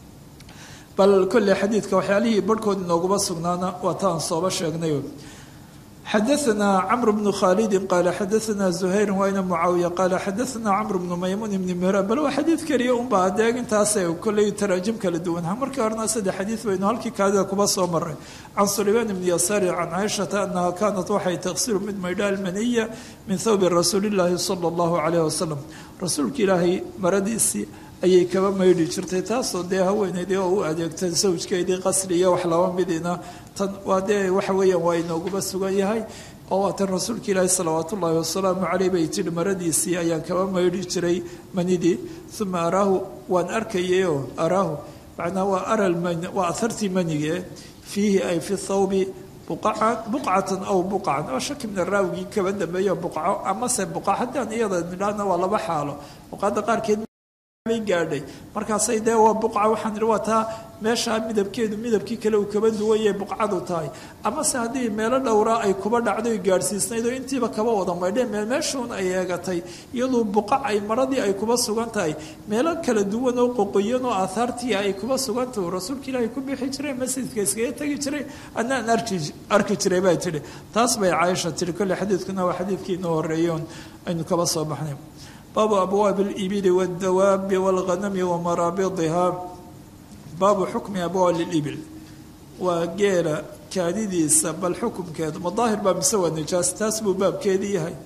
bal kolley xadiidka waxyaalihii barhkood inooguma sugnaana waa taan sooba sheegnay xadaثna cmr bnu khaalidi qaala xadaثna زuhayr wayna mucaawiya qaala xadaثna cmr bnu maymuun ibni mihran bal waa xadiid keliya unba adeeg intaase kolley taraajim kala duwan markii horena saddex xadiid baynu halkii kaadida kuba soo maray can sulaymaan ibni yasaari can caaishata anaha kaanat waxay taqsiru mid maydha almaniya min thawbi rasuuli اllaahi salى اllahu calayh wasalam rasuulka ilaahay maradiisii ayay kaba maydhi jirtay taasoo dee haweeneydii oo u adeegtay sawjkeedii qasri iyo wax laba midina tan waa dee waxa weeyaan waa inooguba sugan yahay oo waa tan rasuulka ilaahi salawaat ullaahi wasalaamu caleyh bay tidhi maradiisii ayaan kaba maydhi jiray manidii uma araahu waan arkayayoo araahu macnaa waa aral waa ahartii manige fiihi ay fi thawbi buqcatan aw buqcan oo shaki mina raawigii kaba dambeeyo buqco amase buqa haddaan iyada nidhaahna waa laba xaalo buqaada qaarkeed gaadhay markaasay dee waa buqca waxaan idhi waa taa meeshaa midabkeedu midabkii kale uu kaba duwanyay buqcadu tahay amase haddii meelo dhowraa ay kuba dhacday gaadhsiisnayd oo intiiba kaba wada maydheen meel meeshuun ay eegatay iyadoo buqac ay maradii ay kuba sugan tahay meelo kala duwan oo qoqoyan oo aahaartii ay kuba sugan tahay rasuulka ilaahay ku bixi jiray masjidka iskaga tegi jiray adnaan arki arki jiray bay tidhi taas bay caaisha tihi kolley xadiidkuna waa xadiidkii inoo horreeyoon aynu kaba soo baxnay baabu abwaabi alibili waaldawaabi walghanami wamaraabidiha baabu xukmi abwaabi libil waa geela kaadidiisa bal xukumkeeda madaahir baa mise waa nijaas taas buu baabkeedii yahay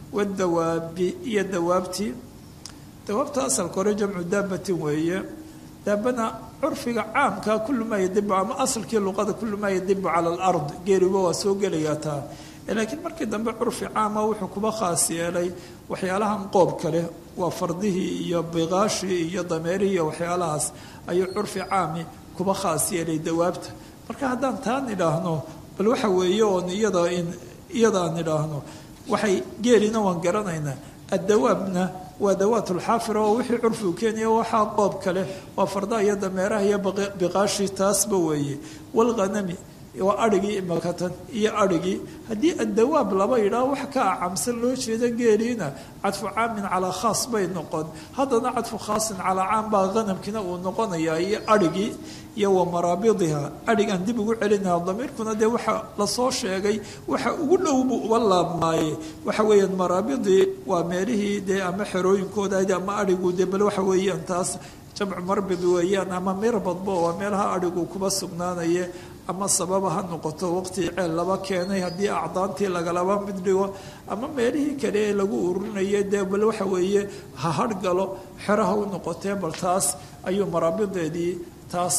wadawaabi iyo dawaabtii dawaabta asalka hore jamcu daabatin weeye daabana curfiga caamka kullu maa yadibu ama asalkii luqada kullu maa yadibu cala alard geeliba waa soo gelayaa taa laakiin markii dambe curfi caama wuxuu kuba khaas yeelay waxyaalahan qoobka leh waa fardihii iyo biqaashii iyo dameerihii iyo waxyaalahaas ayuu curfi caami kuba khaas yeelay dawaabta marka haddaan taan idhaahno bal waxa weeye oon iyada in iyadaan idhaahno waxay geelina waan garanaynaa addawaabna waa dawaatulxaafira oo wixii curfigu keenaya waxaa qoobka leh waa fardaha iyo dameeraha iyo biqaashii taasba weeye walghanami waa arigii imakatan iyo arigii haddii addawaab laba yidhaah wax ka acamsan loo jeeda geeliina cadfu caamin calaa khaas bay noqon haddana cadfu khaasin calaa caam baa hanamkiina uu noqonayaa iyo arigii iyo wa maraabidiha arigaan dib ugu celinaha damiirkuna dee waxa lasoo sheegay waxa ugu dhow buu uba laabmaaye waxa weeyaan maraabidii waa meelihii dee ama xerooyinkooda ama arigu dee bal waxa weeyaan taas jamcu marbid weeyaan ama mirbadbo waa meelaha arigu kuba sugnaanaye ama sababa ha noqoto waqti ceel laba keenay haddii acdaantii lagalaba mid dhigo ama meelihii kale ee lagu ururinaya dee bal waxa weeye ha hargalo xeraha u noqotee bal taas ayuu maraabideedii taas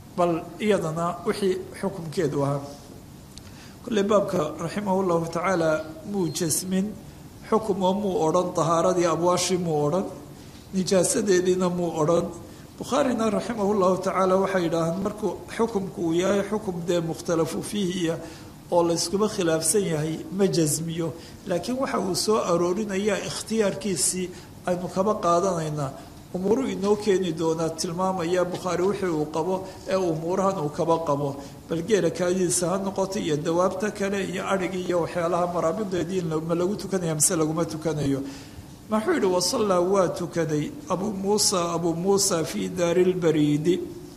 bal iyadana wixii xukumkeedu ahaa kolley baabka raximah llahu tacaala muu jasmin xukum oo muu odhan tahaaradii abwaashii muu odhan nijaasadeediina muu odhan bukhaarina raximah llahu tacaala waxay yidhaahaan markuu xukumku uu yahay xukum dee mukhtalafu fiihiya oo layskuba khilaafsan yahay ma jasmiyo laakiin waxa uu soo aroorinaya ikhtiyaarkiisii aynu kaba qaadanaynaa umuuru inoo keeni doonaa tilmaamaya bukhaari wixii uu qabo ee umuurahan uu kaba qabo bal geela kaadidiisa ha noqoto iyo dawaabta kale iyo adhigii iyo waxyaalaha maraabideedii ma lagu tukanaya mise laguma tukanayo maxuu yihi wasallaa waa tukaday abuu muusa abuu muusa fii daari lbariidi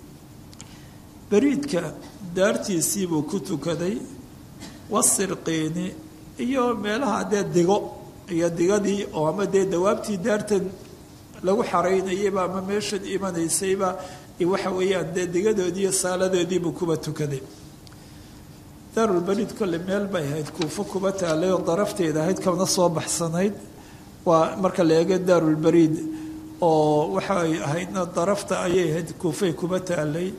bariidka daartiisiibuu ku tukaday wasirqiini iyo meelaha dee digo iyo digadii oo ama dee dawaabtii daartan lagu xaraynayayba ama meeshan imanaysayba waxa weeyaan dee digadoodiiyo saaladoodiibuu kuba tukaday daarulbariid kolle meel bay ahayd kuufo kuba taalay oo darafteeda ahayd kana soo baxsanayd waa marka la eego daarulbariid oo waxay ahaydna darafta ayay ahayd kuufay kuba taalay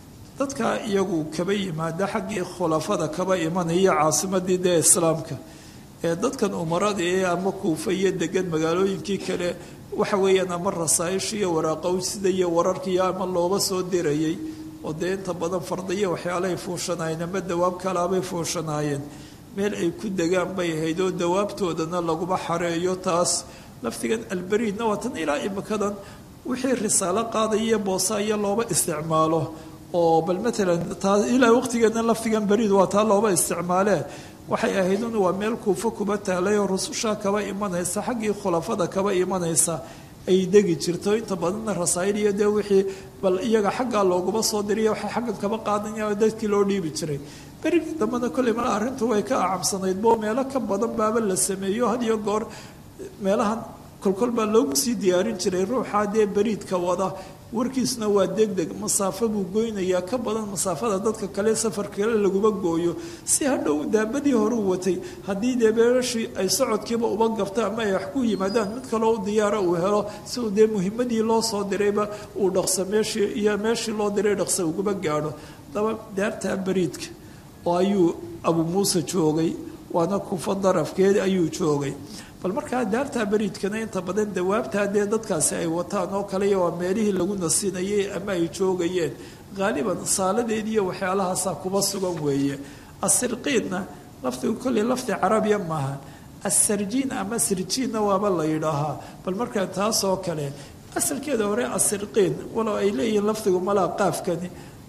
dadka iyagu kaba yimaada xaggii khulafada kaba imanaya caasimadii dee islaamka ee dadkan umarada ee ama kuufa iyo degan magaalooyinkii kale waxa weeyaan ama rasaaisha iyo waraaqowsida iyo wararkiiyo ama looba soo dirayay oo dee inta badan fardiyo waxyaalahay fuushanaayeen ama dawaab kalaabay fuushanaayeen meel ay ku degaan bay ahayd oo dawaabtoodana laguma xareeyo taas laftigan albariidna waa tan ilaa imikadan wixii risaalo qaadaya boosaayo looba isticmaalo oo bal matalan taa ilaa waqtigeedna laftigan bariid waa taa looba isticmaalee waxay ahayd un waa meel kuufo kuba taalay oo rususha kaba imanaysa xaggii khulafada kaba imanaysa ay degi jirto inta badanna rasaayil iyo dee wixii bal iyaga xaggaa looguma soo diriya waxay xaggan kaba qaadanya dadkii loo dhiibi jiray berigii dambena kolley mala arrintu way ka acamsanayd bo meelo ka badan baaba la sameeyo had iyo goor meelahan kolkol baa loogu sii diyaarin jiray ruuxaa dee beriidka wada warkiisna waa degdeg masaafo buu goynayaa ka badan masaafada dadka kale safar kale laguma gooyo si hadhow daabadii horuu watay haddii dee beerashii ay socodkiiba uba gabto ama ay wax ku yimaadaan mid kaloo u diyaara uu helo si uu dee muhimadii loo soo dirayba uu dhaqso meeshii iyo meeshii loo diray dhaqso uguma gaadho daba daartaa beriidka oo ayuu abuu muuse joogay waana kufa darafkeed ayuu joogay bal markaa daartaa beriidkana inta badan dawaabtaa dee dadkaasi ay wataan oo kale waa meelihii lagu nasinayay ama ay joogayeen haaliban saaladeediiyo waxyaalahaasaa kuba sugan weeye asirqiinna laftigu kolley lafdi carabiya maaha asarjiin ama sirjiinna waaba la yidhaahaa bal markaa taasoo kale asalkeeda hore asirqiin walow ay leeyihiin lafdigu malaa qaafkani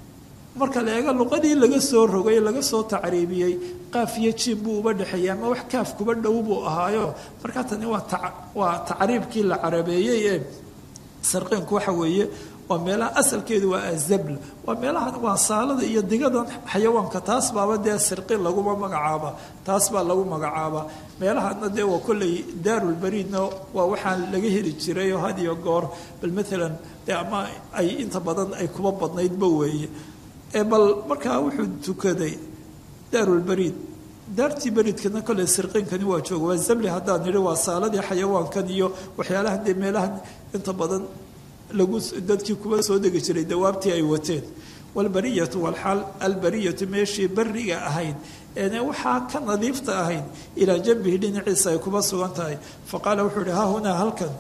marka la eego luqadii laga soo rogay laga soo tacriibiyey qaaf iyo jiin buu uba dhexeeyey ama wax kaaf kuba dhow buu ahaayo markaa tani waa waa tacriibkii la carabeeyey ee sarqiinku waxa weeye waa meelaha asalkeedu waa azabl waa meelahan waa saalada iyo digadan xayawaanka taas baaba dee sirqin laguma magacaaba taas baa lagu magacaabaa meelahana dee waa kolley daarulbariidna waa waxaan laga heli jiray oo had iyo goor bal maalan dee ama ay inta badan ay kuba badnaydba weeye bal markaa wuxuu tukaday daarulbariid daartii beriidkana kolley sirqiinkani waa jooga waa zabli haddaan nidhi waa saaladii xayawaankan iyo waxyaalahan dee meelahan inta badan lagu dadkii kuba soo degi jiray dawaabtii ay wateen walbariyatu walxaal albariyatu meeshii beriga ahayd eene waxaa ka nadiifta ahayd ilaa janbihi dhinaciisa ay kuba sugan tahay fa qaala wuxuu ihi ha hunaa halkan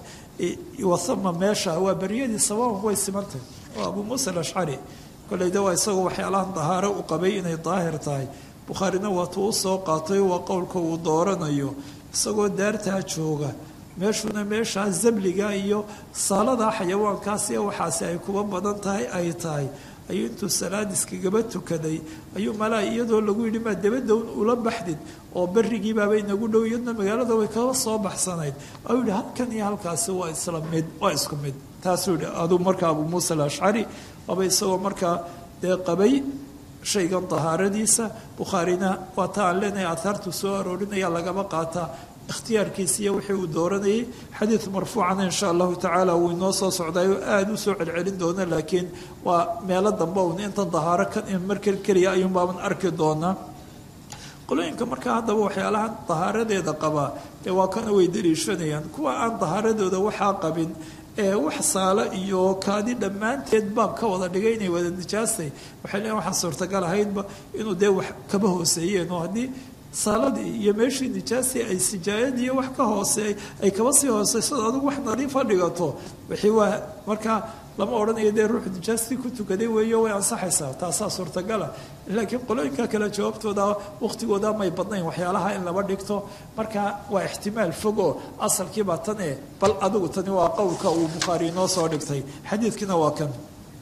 wasama meesha waa beriyadii sababan way simantahay oo abuu muusa alashcari koleyda waa isagoo waxyaalahan dahaaro u qabay inay daahir tahay bukhaarina waatuu u soo qaatay waa qowlka uu dooranayo isagoo daartaa jooga meeshuna meeshaa zabliga iyo saaladaa xayawaankaasi waxaasi ay kuba badan tahay ay tahay ayuu intuu salaad iskagaba tukaday ayuu malaa iyadoo lagu yidhi maa dabadown ula baxdid oo berigiibaaba inagu dhow iyadna magaalada way kaba soo baxsanayd u yihi halkan iyo halkaasi waa isla mid waa isku mid taasuu yihi aduu markaa abuu muusa alashcari waaba isagoo markaa dee qabay shaygan dahaaradiisa bukhaarina waa ta aan leenahay ahaartu soo aroorinaya lagaba qaataa ikhtiyaarkiisa iyo wixii uu dooranayay xadiid marfuucana insha allahu tacaala wuu inoo soo socdaayoo aada u soo celcelin doona laakiin waa meelo dambe un intan dahaaro kan markal keliya ayuun baaban arki doonaa qolooyinka markaa haddaba waxyaalahan dahaaradeeda qabaa dee waa kana way daliishanayaan kuwa aan dahaaradooda waxaa qabin ee wax saalo iyo kaadi dhammaanteed baab ka wada dhigay inay wada nijaastay waxay leeyiin waxaan suurtagal ahaydba inuu dee wax kaba hooseeyeen oo haddii saaladii iyo meeshii nijaastii ay sijaayadii wax ka hooseey ay kaba sii hooseyso adigu wax nadiifa dhigato wixii waa markaa lama odhanayo dee ruuxu nijaastii ku tukaday weeyo way ansaxaysaa taasaa suurtagala laakiin qolooyinka kale jawaabtooda waqtigooda may badnayn waxyaalaha in laba dhigto marka waa ixtimaal fog oo asalkiibaa tan e bal adigu tani waa qowlka uu bukhaari inoo soo dhigtay xadiidkiina waa kan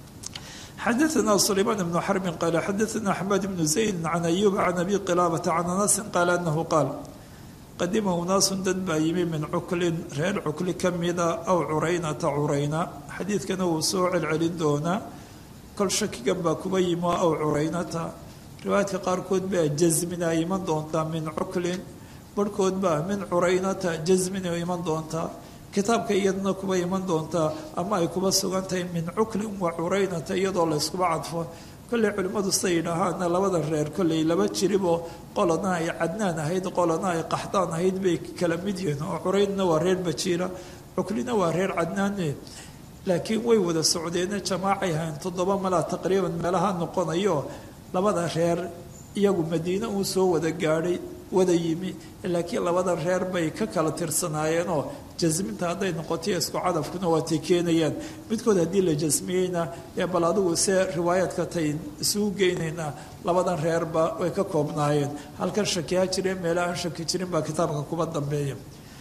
xadaثna سليمان بن xرب qال xadaثna أحمد بن زaيد عن أيوب عن أbي qلابة عن أنس qال أنه qاaل qadima unaasu dad baa yimi min cuklin reer cukli ka mida aw curaynata curayna xadiidkana wuu soo celcelin doonaa kol shakigan baa kuba yimi aw curaynata riwaayadka qaarkood baa jasmina iman doontaa min cuklin barhkood baa min curaynata jasmina iman doontaa kitaabka iyadana kuba iman doontaa ama ay kuba sugan tahay min cuklin wa curaynata iyadoo layskuba cadfo kolley culimmadu siday yidhaahaana labada reer kolley laba jiriboo qolana ay cadnaan ahayd qolana ay qaxdaan ahayd bay kala mid yihiin oo curaynna waa reer bajiira cuklina waa reer cadnaane laakiin way wada socdeene jamaacay ahayn toddoba malaa taqriiban meelaha noqonayo labada reer iyagu madiine uu soo wada gaadhay wada yimi laakiin labada reer bay ka kala tirsanaayeenoo jasminta hadday noqotoy isku cadafkuna waatay keenayaan midkood haddii la jasmiyeyna ee bal adigu se riwaayaadka tay isugu geynaynaa labadan reerba way ka koobnaayeen halkan shakiha jireen meela aan shaki jirin baa kitaabka kuba dambeeya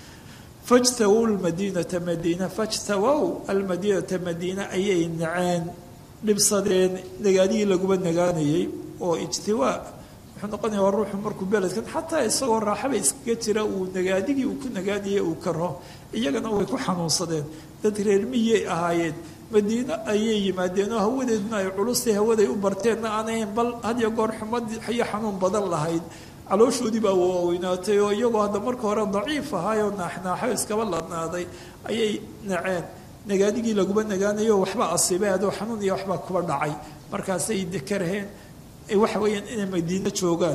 fajtawow lmadiinata madiina fajtawow almadiinata madiina ayay naceen dhibsadeen nagaadihii laguba nagaanayay oo ijtiwaa wuxuu noqonaya waa ruuxu markuu beledkan xataa isagoo raaxaba iskaga jira uu nagaadigii uu ku nagaadiyay uu karo iyagana way ku xanuunsadeen dad reer miyay ahaayeen madiino ayay yimaadeen oo hawadeedna ay culustay hawaday u barteenna aanahayn bal hadiyo goor xumad iyo xanuun badan lahayd calooshoodii baa waaweynaatay oo iyagoo hadda marka hore daciif ahaayoo naaxnaaxo iskaba ladnaaday ayay naceen nagaadigii laguba nagaanayo waxba asiibay adoo xanuun iyo waxbaa kuba dhacay markaasay dekaraheen waxa weeyaan inay madiino joogaan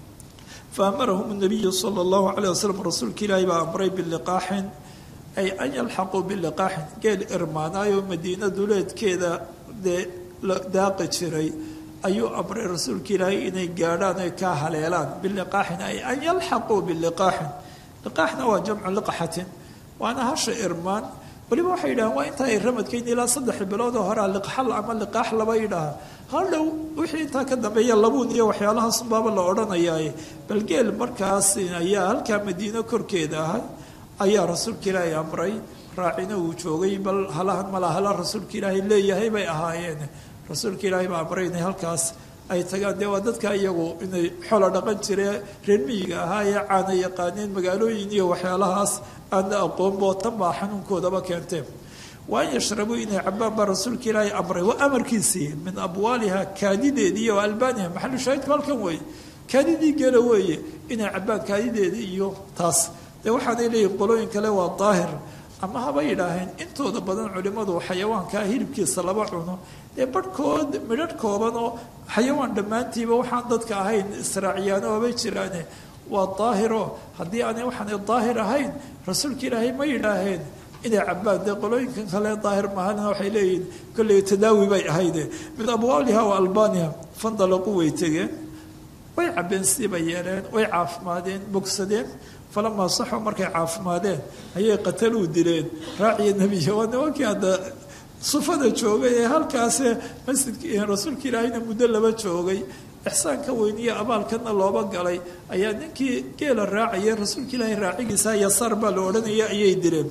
fa amarahum nabiyu sala allahu calayh wasalam rasuulka ilaahi baa amray biliqaaxin ay an yalxaquu biliqaaxin geel irmaanaayo madiina duleedkeeda dee daaqi jiray ayuu amray rasuulka ilaahay inay gaadhaan ay kaa haleelaan biliqaaxin ay an yalxaquu biliqaaxin liqaaxna waa jamcu liqaxatin waana hasha irmaan waliba waxay yidhahaan waa intaa ay ramadkayn ilaa saddex bilood oo horea liqxal ama liqaax laba yidhaaha hadhow wixii intaa ka dambeeya labuun iyo waxyaalahaasumbaaba la odhanayaaye bal geel markaas ayaa halkaa madiino korkeeda ahay ayaa rasuulka ilaahay amray raacina uu joogay bal halahan malaa hala rasuulka ilaahay leeyahay bay ahaayeen rasuulka ilaahay baa amray inay halkaas ay tagaan dee waa dadka iyagu inay xolo dhaqan jiree reer miyiga ahaa ee caana yaqaaneen magaalooyin iyo waxyaalahaas aana aqoonboo tan baa xanuunkoodaba keentee waa an yashrabuu inay cabaan baa rasuulka ilaahay amray waa amarkiisii min abwaaliha kaadideedii iyo albaaniha maxalu shaahidku halkan weeye kaadidii geela weeye inay cabaan kaadideedii iyo taas dee waxaanay leeyihin qolooyin kale waa daahir ama haba yidhaaheen intooda badan culimmadu xayawaankaa hilibkiisa laba cuno dee barhkood midharh kooban oo xayawaan dhammaantiiba waxaan dadka ahayn israaciyaano habay jiraane waa daahiro haddii aanay waxaanay daahir ahayn rasuulka ilaahay ma yidhaaheen inay cabaan dee qolooyinkan kale daahir mahalina waxay leeyihiin kolley tadaawi bay ahayde min abwaaliha wa albaaniha fandalaqu way tegeen way cabeen sidii bay yeeleen way caafimaadeen bogsadeen falamaa saxoo markay caafimaadeen ayay qataluu dileen raaciya nebiya waa nimankii hadda sufada joogay ee halkaase masjidka rasuulka ilaahayna muddo laba joogay ixsaanka weyniyo abaalkana looba galay ayaa ninkii geela raacaya rasuulka ilaahay raacigiisa yasaar baa la odhanaya ayay dileen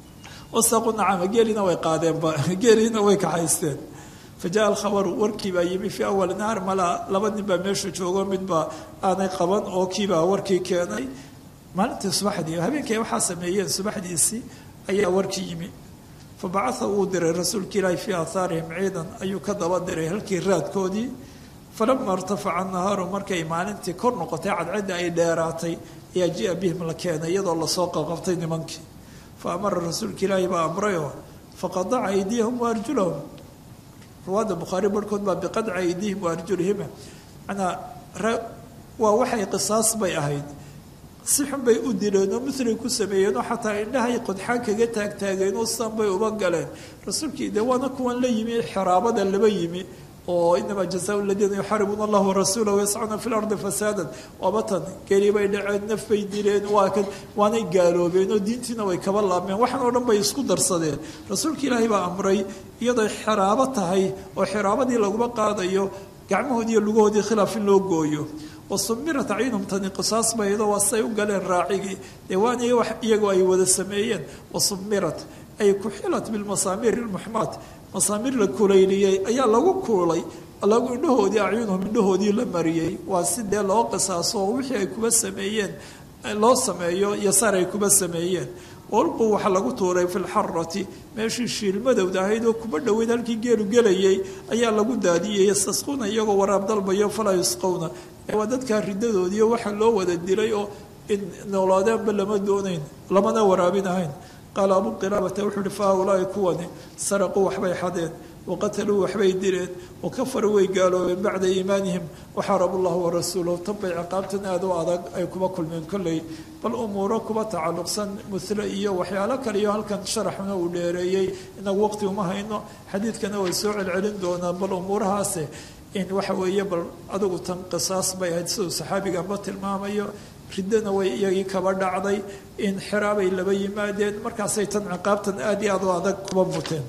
wasaqu nacama geelina way qaadeenba geeliina way kaxaysteen fa jaa alkhabaru warkii baa yimi fii awali naar malaa laba nin baa meesha joogo midbaa aanay qaban oo kiibaa warkii keenay maalintii subaxdii habeenkii ay waxaa sameeyeen subaxdiisii ayaa warkii yimi fa bacaa uu diray rasuulka ilaahi fii aahaarihim ciidan ayuu ka daba diray halkii raadkoodii falama irtafaca nahaaru markay maalintii kor noqotay cadcadda ay dheeraatay ayaa jia bihim la keenay iyadoo lasoo qaqabtay nimankii fa amara rasuulka ilaahi baa amrayoo faqadaca aydiyahum wa arjulahum ruwaadda bukhaari barhkood baa biqadci aydihim wa arjulihima manaa waa waxay qisaas bay ahayd si xun bay u dileen oo milay ku sameeyeen oo xataa indhahay qodxaan kaga taagtaageen oo sidan bay uba galeen rasuulkii dee waana kuwan la yimi xiraabada laba yimi oo inamaa jazaau ladiina yuxaaribuuna allah warasuula wayascuuna fi lardi fasaadan waaba tan geli bay dhaceen naf bay dileen waa kan waanay gaaloobeen oo diintiina way kaba laabmeen waxaan oo dhan bay isku darsadeen rasuulka ilaahay baa amray iyadoo xiraabo tahay oo xiraabadii laguma qaadayo gacmahoodii iyo lugahoodii khilaaf in loo gooyo wasumirat acyunhum tani qisaas baydo waa say u galeen raacigii dee waana iyagoo ay wada sameeyeen wasumirat ay kuxilat bilmasaamiir ilmuxmaad masaamiir la kulayliyey ayaa lagu kuulay lagu indhahoodii acyunhum indhahoodii la mariyey waa si dee loo qisaaso oo wixii ay kuba sameeyeen loo sameeyo yasaar ay kuba sameeyeen walqu waxaa lagu tuuray fi lxarati meeshii shiilmadowda ahayd oo kuba dhoweyd halkii geelu gelayay ayaa lagu daadiyey yastasquuna iyagoo waraab dalbayo falaa yusqowna waa dadkaa ridadoodiiyo waxa loo wada dilay oo in noolaadeenba lama doonayn lamana waraabinahayn qaala abu qilaabata wuxuu uhi fa haulaai kuwani saraquu waxbay xadeen waqataluu waxbay dileen wakafaruu way gaaloobeen bacda iimaanihim waxaarabu llahu warasuulahu tanbay ciqaabtan aada u adag ay kuba kulmeen kolley bal umuuro kuba tacalluqsan mule iyo waxyaalo kale iyo halkan sharaxuna uu dheereeyey inagu waqti uma hayno xadiidkana way soo celcelin doonaan bal umuurahaase in waxa weeye bal adigu tan qisaas bay ahayd siduu saxaabiganba tilmaamayo riddana way iyagii kaba dhacday in xiraabay laba yimaadeen markaasay tan ciqaabtan aada iyo aad u adag kuba muteen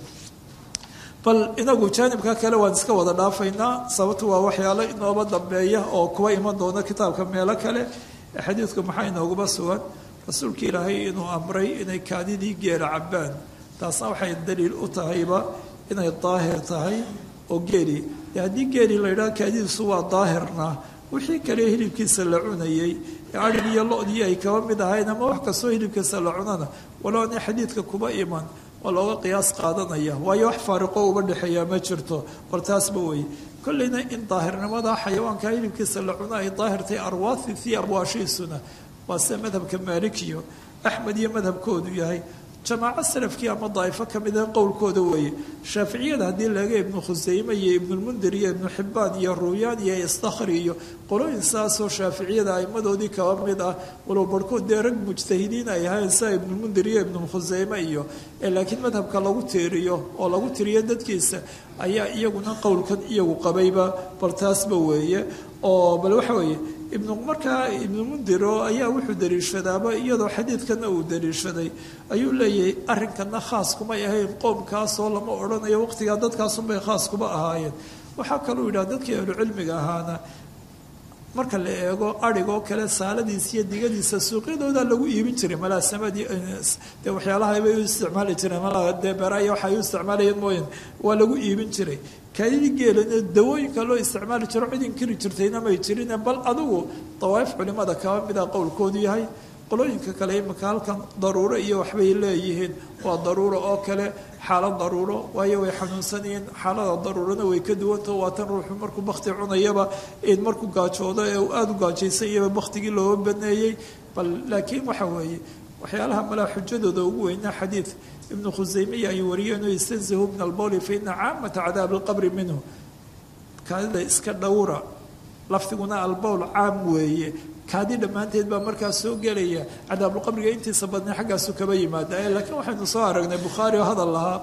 bal inagu jaanibka kale waan iska wada dhaafaynaa sababtu waa waxyaalo inooba dambeeya oo kuwa iman doona kitaabka meelo kale xadiidku maxaa inoogaba sugan rasuulka ilaahay inuu amray inay kaadidii geela cabbaan taasna waxay daliil u tahayba inay daahir tahay oo geeli de haddii geeli la yidhaha kaadidiisu waa daahirna wixii kale hilibkiisa la cunayey adhig iyo lo-dii ay kaba mid ahayn ama wax kastoo hilibkiisa la cunana walow ana xadiidka kuba iman waa looga qiyaas qaadanaya waayo wax faariqo uba dhexeeyaa ma jirto bal taasba wey kolleyna in daahirnimada xayawaanka hilibkiisa la cuno ay daahirtay arwaathi fii abwaashiisuna waa sida madhabka maalikiyo axmed iyo madhabkoodu yahay jamaaco salafkii ama daa'ifo ka mida qowlkooda weeye shaaficiyada haddii laga ibnu khuseyme iyo ibnulmundir iyo ibnu xibbaan iyo ruuyaan iyo istakhri iyo qolooyin saasoo shaaficiyada aimadoodii kaba mid ah walow barhkood dee rag mujtahidiin ay ahayn sida ibnulmundir iyo ibnukhuseyme iyo laakiin madhabka lagu tiiriyo oo lagu tiriyo dadkiisa ayaa iyaguna qowlkan iyagu qabayba bal taasba weeye oo bal waxa weeye ibnu markaa ibnu mundiro ayaa wuxuu daliishadaaba iyadoo xadiidkana uu daliishaday ayuu leeyahay arrinkana khaas kumay ahayn qoomkaasoo lama odhanayo waqtigaa dadkaasunbay khaas kuma ahaayeen waxaa kaluu yidhaha dadkii ahlucilmiga ahaana marka la eego adhigoo kale saaladiisa iyo digadiisa suuqyadooda lagu iibin jiray malaasamadii dee waxyaalaha bay u isticmaali jireen malaa dee beeraya waxay u isticmaalayeen mooyan waa lagu iibin jiray kaadidii geelana dawooyinka loo isticmaali jiro cid inkiri jirtayna may jirine bal adigu dawaaif culimada kaba mida qowlkoodu yahay qolooyinka kale imika halkan daruuro iyo waxbay leeyihiin waa daruuro oo kale xaalad daruuro waayo way xanuunsanayeen xaalada daruurana way ka duwantao waa tan ruuxu markuu bakti cunayaba in markuu gaajoodo ee uu aada u gaajaysanyaba baktigii looga baneeyey bal laakiin waxa weeye waxyaalaha malaa xujadooda ugu weynaa xadiid ibnu khuseymiya ay wariyeen oo istanzihu min albowli fa ina caamata cadaabi alqabri minhu kaadida iska dhowra lafdiguna albowl caam weeye kaadi dhammaanteed baa markaas soo gelaya cadaabulqabriga intiisa badnay xaggaasu kaba yimaada laakiin waxaynu soo aragnay bukhaari oo hadal lahaa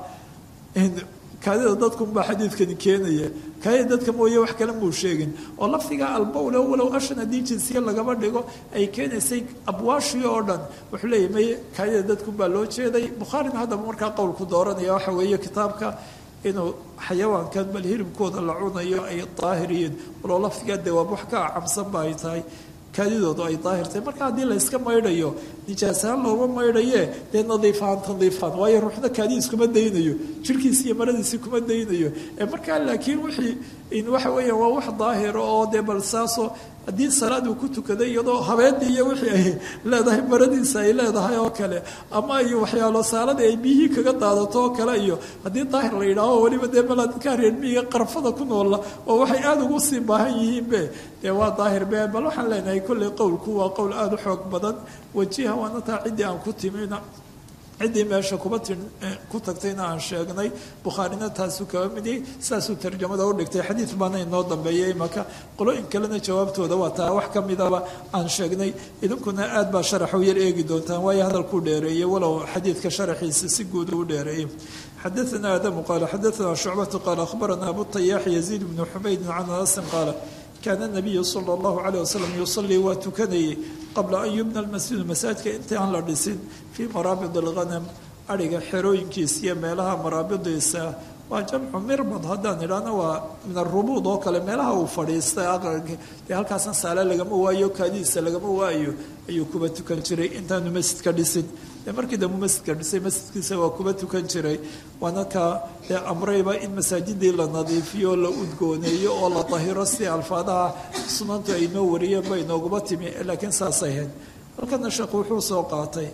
kaadida dadkunbaa xadiidkani keenaya kaadida dadka mooye wax kale muu sheegin oo lafdiga albowle walow ashan haddii jinsiya lagaba dhigo ay keenaysay abwaashii oo dhan wuxuu leeyahy may kaadida dadkunbaa loo jeeday bukhaarina haddaba markaa qowlku dooranaya waxa weeye kitaabka inuu xayawaankan bal hilibkooda la cunayo ay daahiriyiin waloo lafdigaa dawaab wax ka acamsanba ay tahay kaadidoodu ay daahirtay marka haddii layska maydhayo nijaasahaan looma maydhaye dee nadiifahaan tandiifaan waayo ruuxna kaadidiis kuma daynayo jirkiisi iyo maradiisi kuma daynayo markaa laakiin wixii waxa weeyaan waa wax daahira oo dee bal saasoo haddii salaad uu ku tukaday iyadoo habeennii iyo wixii ay leedahay maradiisa ay leedahay oo kale ama iyo waxyaalo saaladii ay biyihii kaga daadato oo kale iyo haddii daahir la yidhaaho weliba dee malaa dadkaa reer miyiga qarfada ku noola oo waxay aada ugu sii baahan yihiinbe dee waa daahir be bal waxaan leenahay kolley qowlku waa qowl aada u xoog badan wajiha waana taa ciddii aan ku timina ciddii meesha kuba ti ku tagtayna aan sheegnay bukhaarina taasuu kaba midiyey saasuu tarjamada u dhigtay xadiid baana inoo dambeeyay maka qolooyin kalena jawaabtooda waa taa wax ka midaba aan sheegnay idinkuna aad baa sharaxa u yar eegi doontaan waayo hadalkuu dheereeyey walow xadiidka sharaxiisa si guud u dheereeyey xadaثna adamu qaala xadaثna shucbatu qaala akhbarana abu tayaax yaziid bnu xumaydin can anasin qaala kaana nabiyu sala allahu caleyh wasalam yusalii waa tukanayay qabla an yubna almasjidu masaajidka intii aan la dhisin fii maraabid alghanam adhiga xerooyinkiisa iyo meelaha maraabidiisa waa jamcu mirbad haddaan idhaahno waa min arubuud oo kale meelaha uu fadhiistay aqalka dee halkaasna saale lagama waayo kaadidiisa lagama waayo ayuu kuba tukan jiray intaanu masjidka dhisin dee markii dambe masjidka dhisay masjidkiisa waa kuba tukan jiray waana ka dee amrayba in masaajidii la nadiifiyo oo la udgooneeyo oo la dahiro si alfaadaha sunantu ay noo wariyeen bay nooguba timi laakiin saasay ahayd halkana sheekhu wuxuu soo qaatay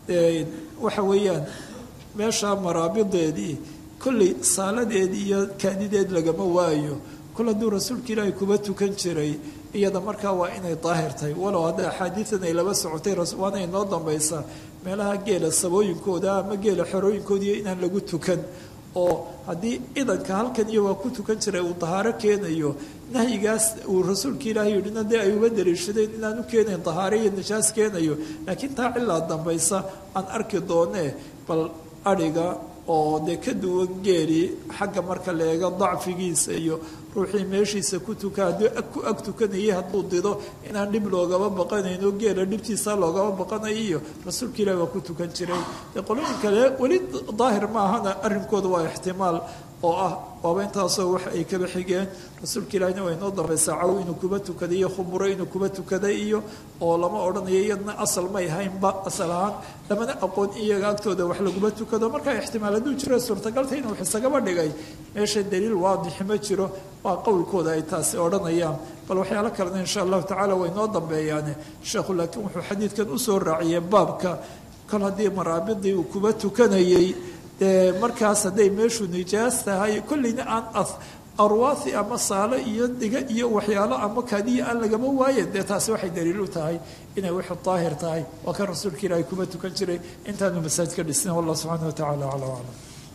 waxa weeyaan meesha maraabideedii kolley saaladeed iyo kaadideed lagama waayo kol hadduu rasuulka ilaahay kuba tukan jiray iyada markaa waa inay daahir tahay walow hadda axaadiidan ay laba socotay waana inoo dambaysaa meelaha geela sabooyinkooda ama geela xerooyinkoodiiyo inaan lagu tukan oo haddii idanka halkan iyo waa ku tukan jiray uu dahaaro keenayo nahyigaas uu rasuulka ilaahay yidhina dee ay uga daliishadeen inaan u keenayn dahaaro iyo nijaas keenayo laakiin taa cilaa dambaysa aan arki doonee bal adhiga oo dee ka duwan geeli xagga marka la eego dacfigiisa iyo ruuxii meeshiisa ku tuka hadduu ku ag tukanayay hadduu dido inaan dhib loogaba baqanayno geela dhibtiisa loogaba baqanayo iyo rasuulka ilahi waa ku tukan jiray dee qolooyin kale weli daahir ma ahana arrinkooda waa ixtimaal oo ah waaba intaasoo wax ay kaba xigeen rasuulka ilaahina waa inoo dambaysaa caw inuu kuba tukaday iyo khumuro inuu kuba tukaday iyo oo lama odhanayo iyadna asal may haynba asal ahaan lamana aqoon iyaga agtooda wax laguma tukado markaa ixtimaal hadduu jiro suurtagalta inuu wax isagaba dhigay meesha daliil waadixi ma jiro waa qowlkooda ay taasi odhanayaan bal waxyaalo kalena insha allahu tacala way noo dambeeyaane sheekhu laakiin wuxuu xadiidkan usoo raaciyey baabka kol haddii maraabidii uu kuba tukanayey dee markaas hadday meeshu nijaas tahay kolleyna aan arwaahi ama saalo iyo dhiga iyo waxyaalo ama kaadiya aan lagama waayen dee taasi waxay daliil u tahay inay wixu daahir tahay waa kan rasuulka ilaahay kuba tukan jiray intaanu masaajidka dhisnin wallah subxaana wa tacala aclam aclam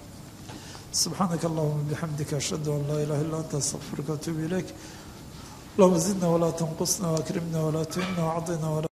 subxaanaka allahuma bixamdika ashhadu an laa ilaha illa anta astaqfiruka atuubu ilayk allahuma zidna walaa tanqusna waakrimna walaa tuhina wacdina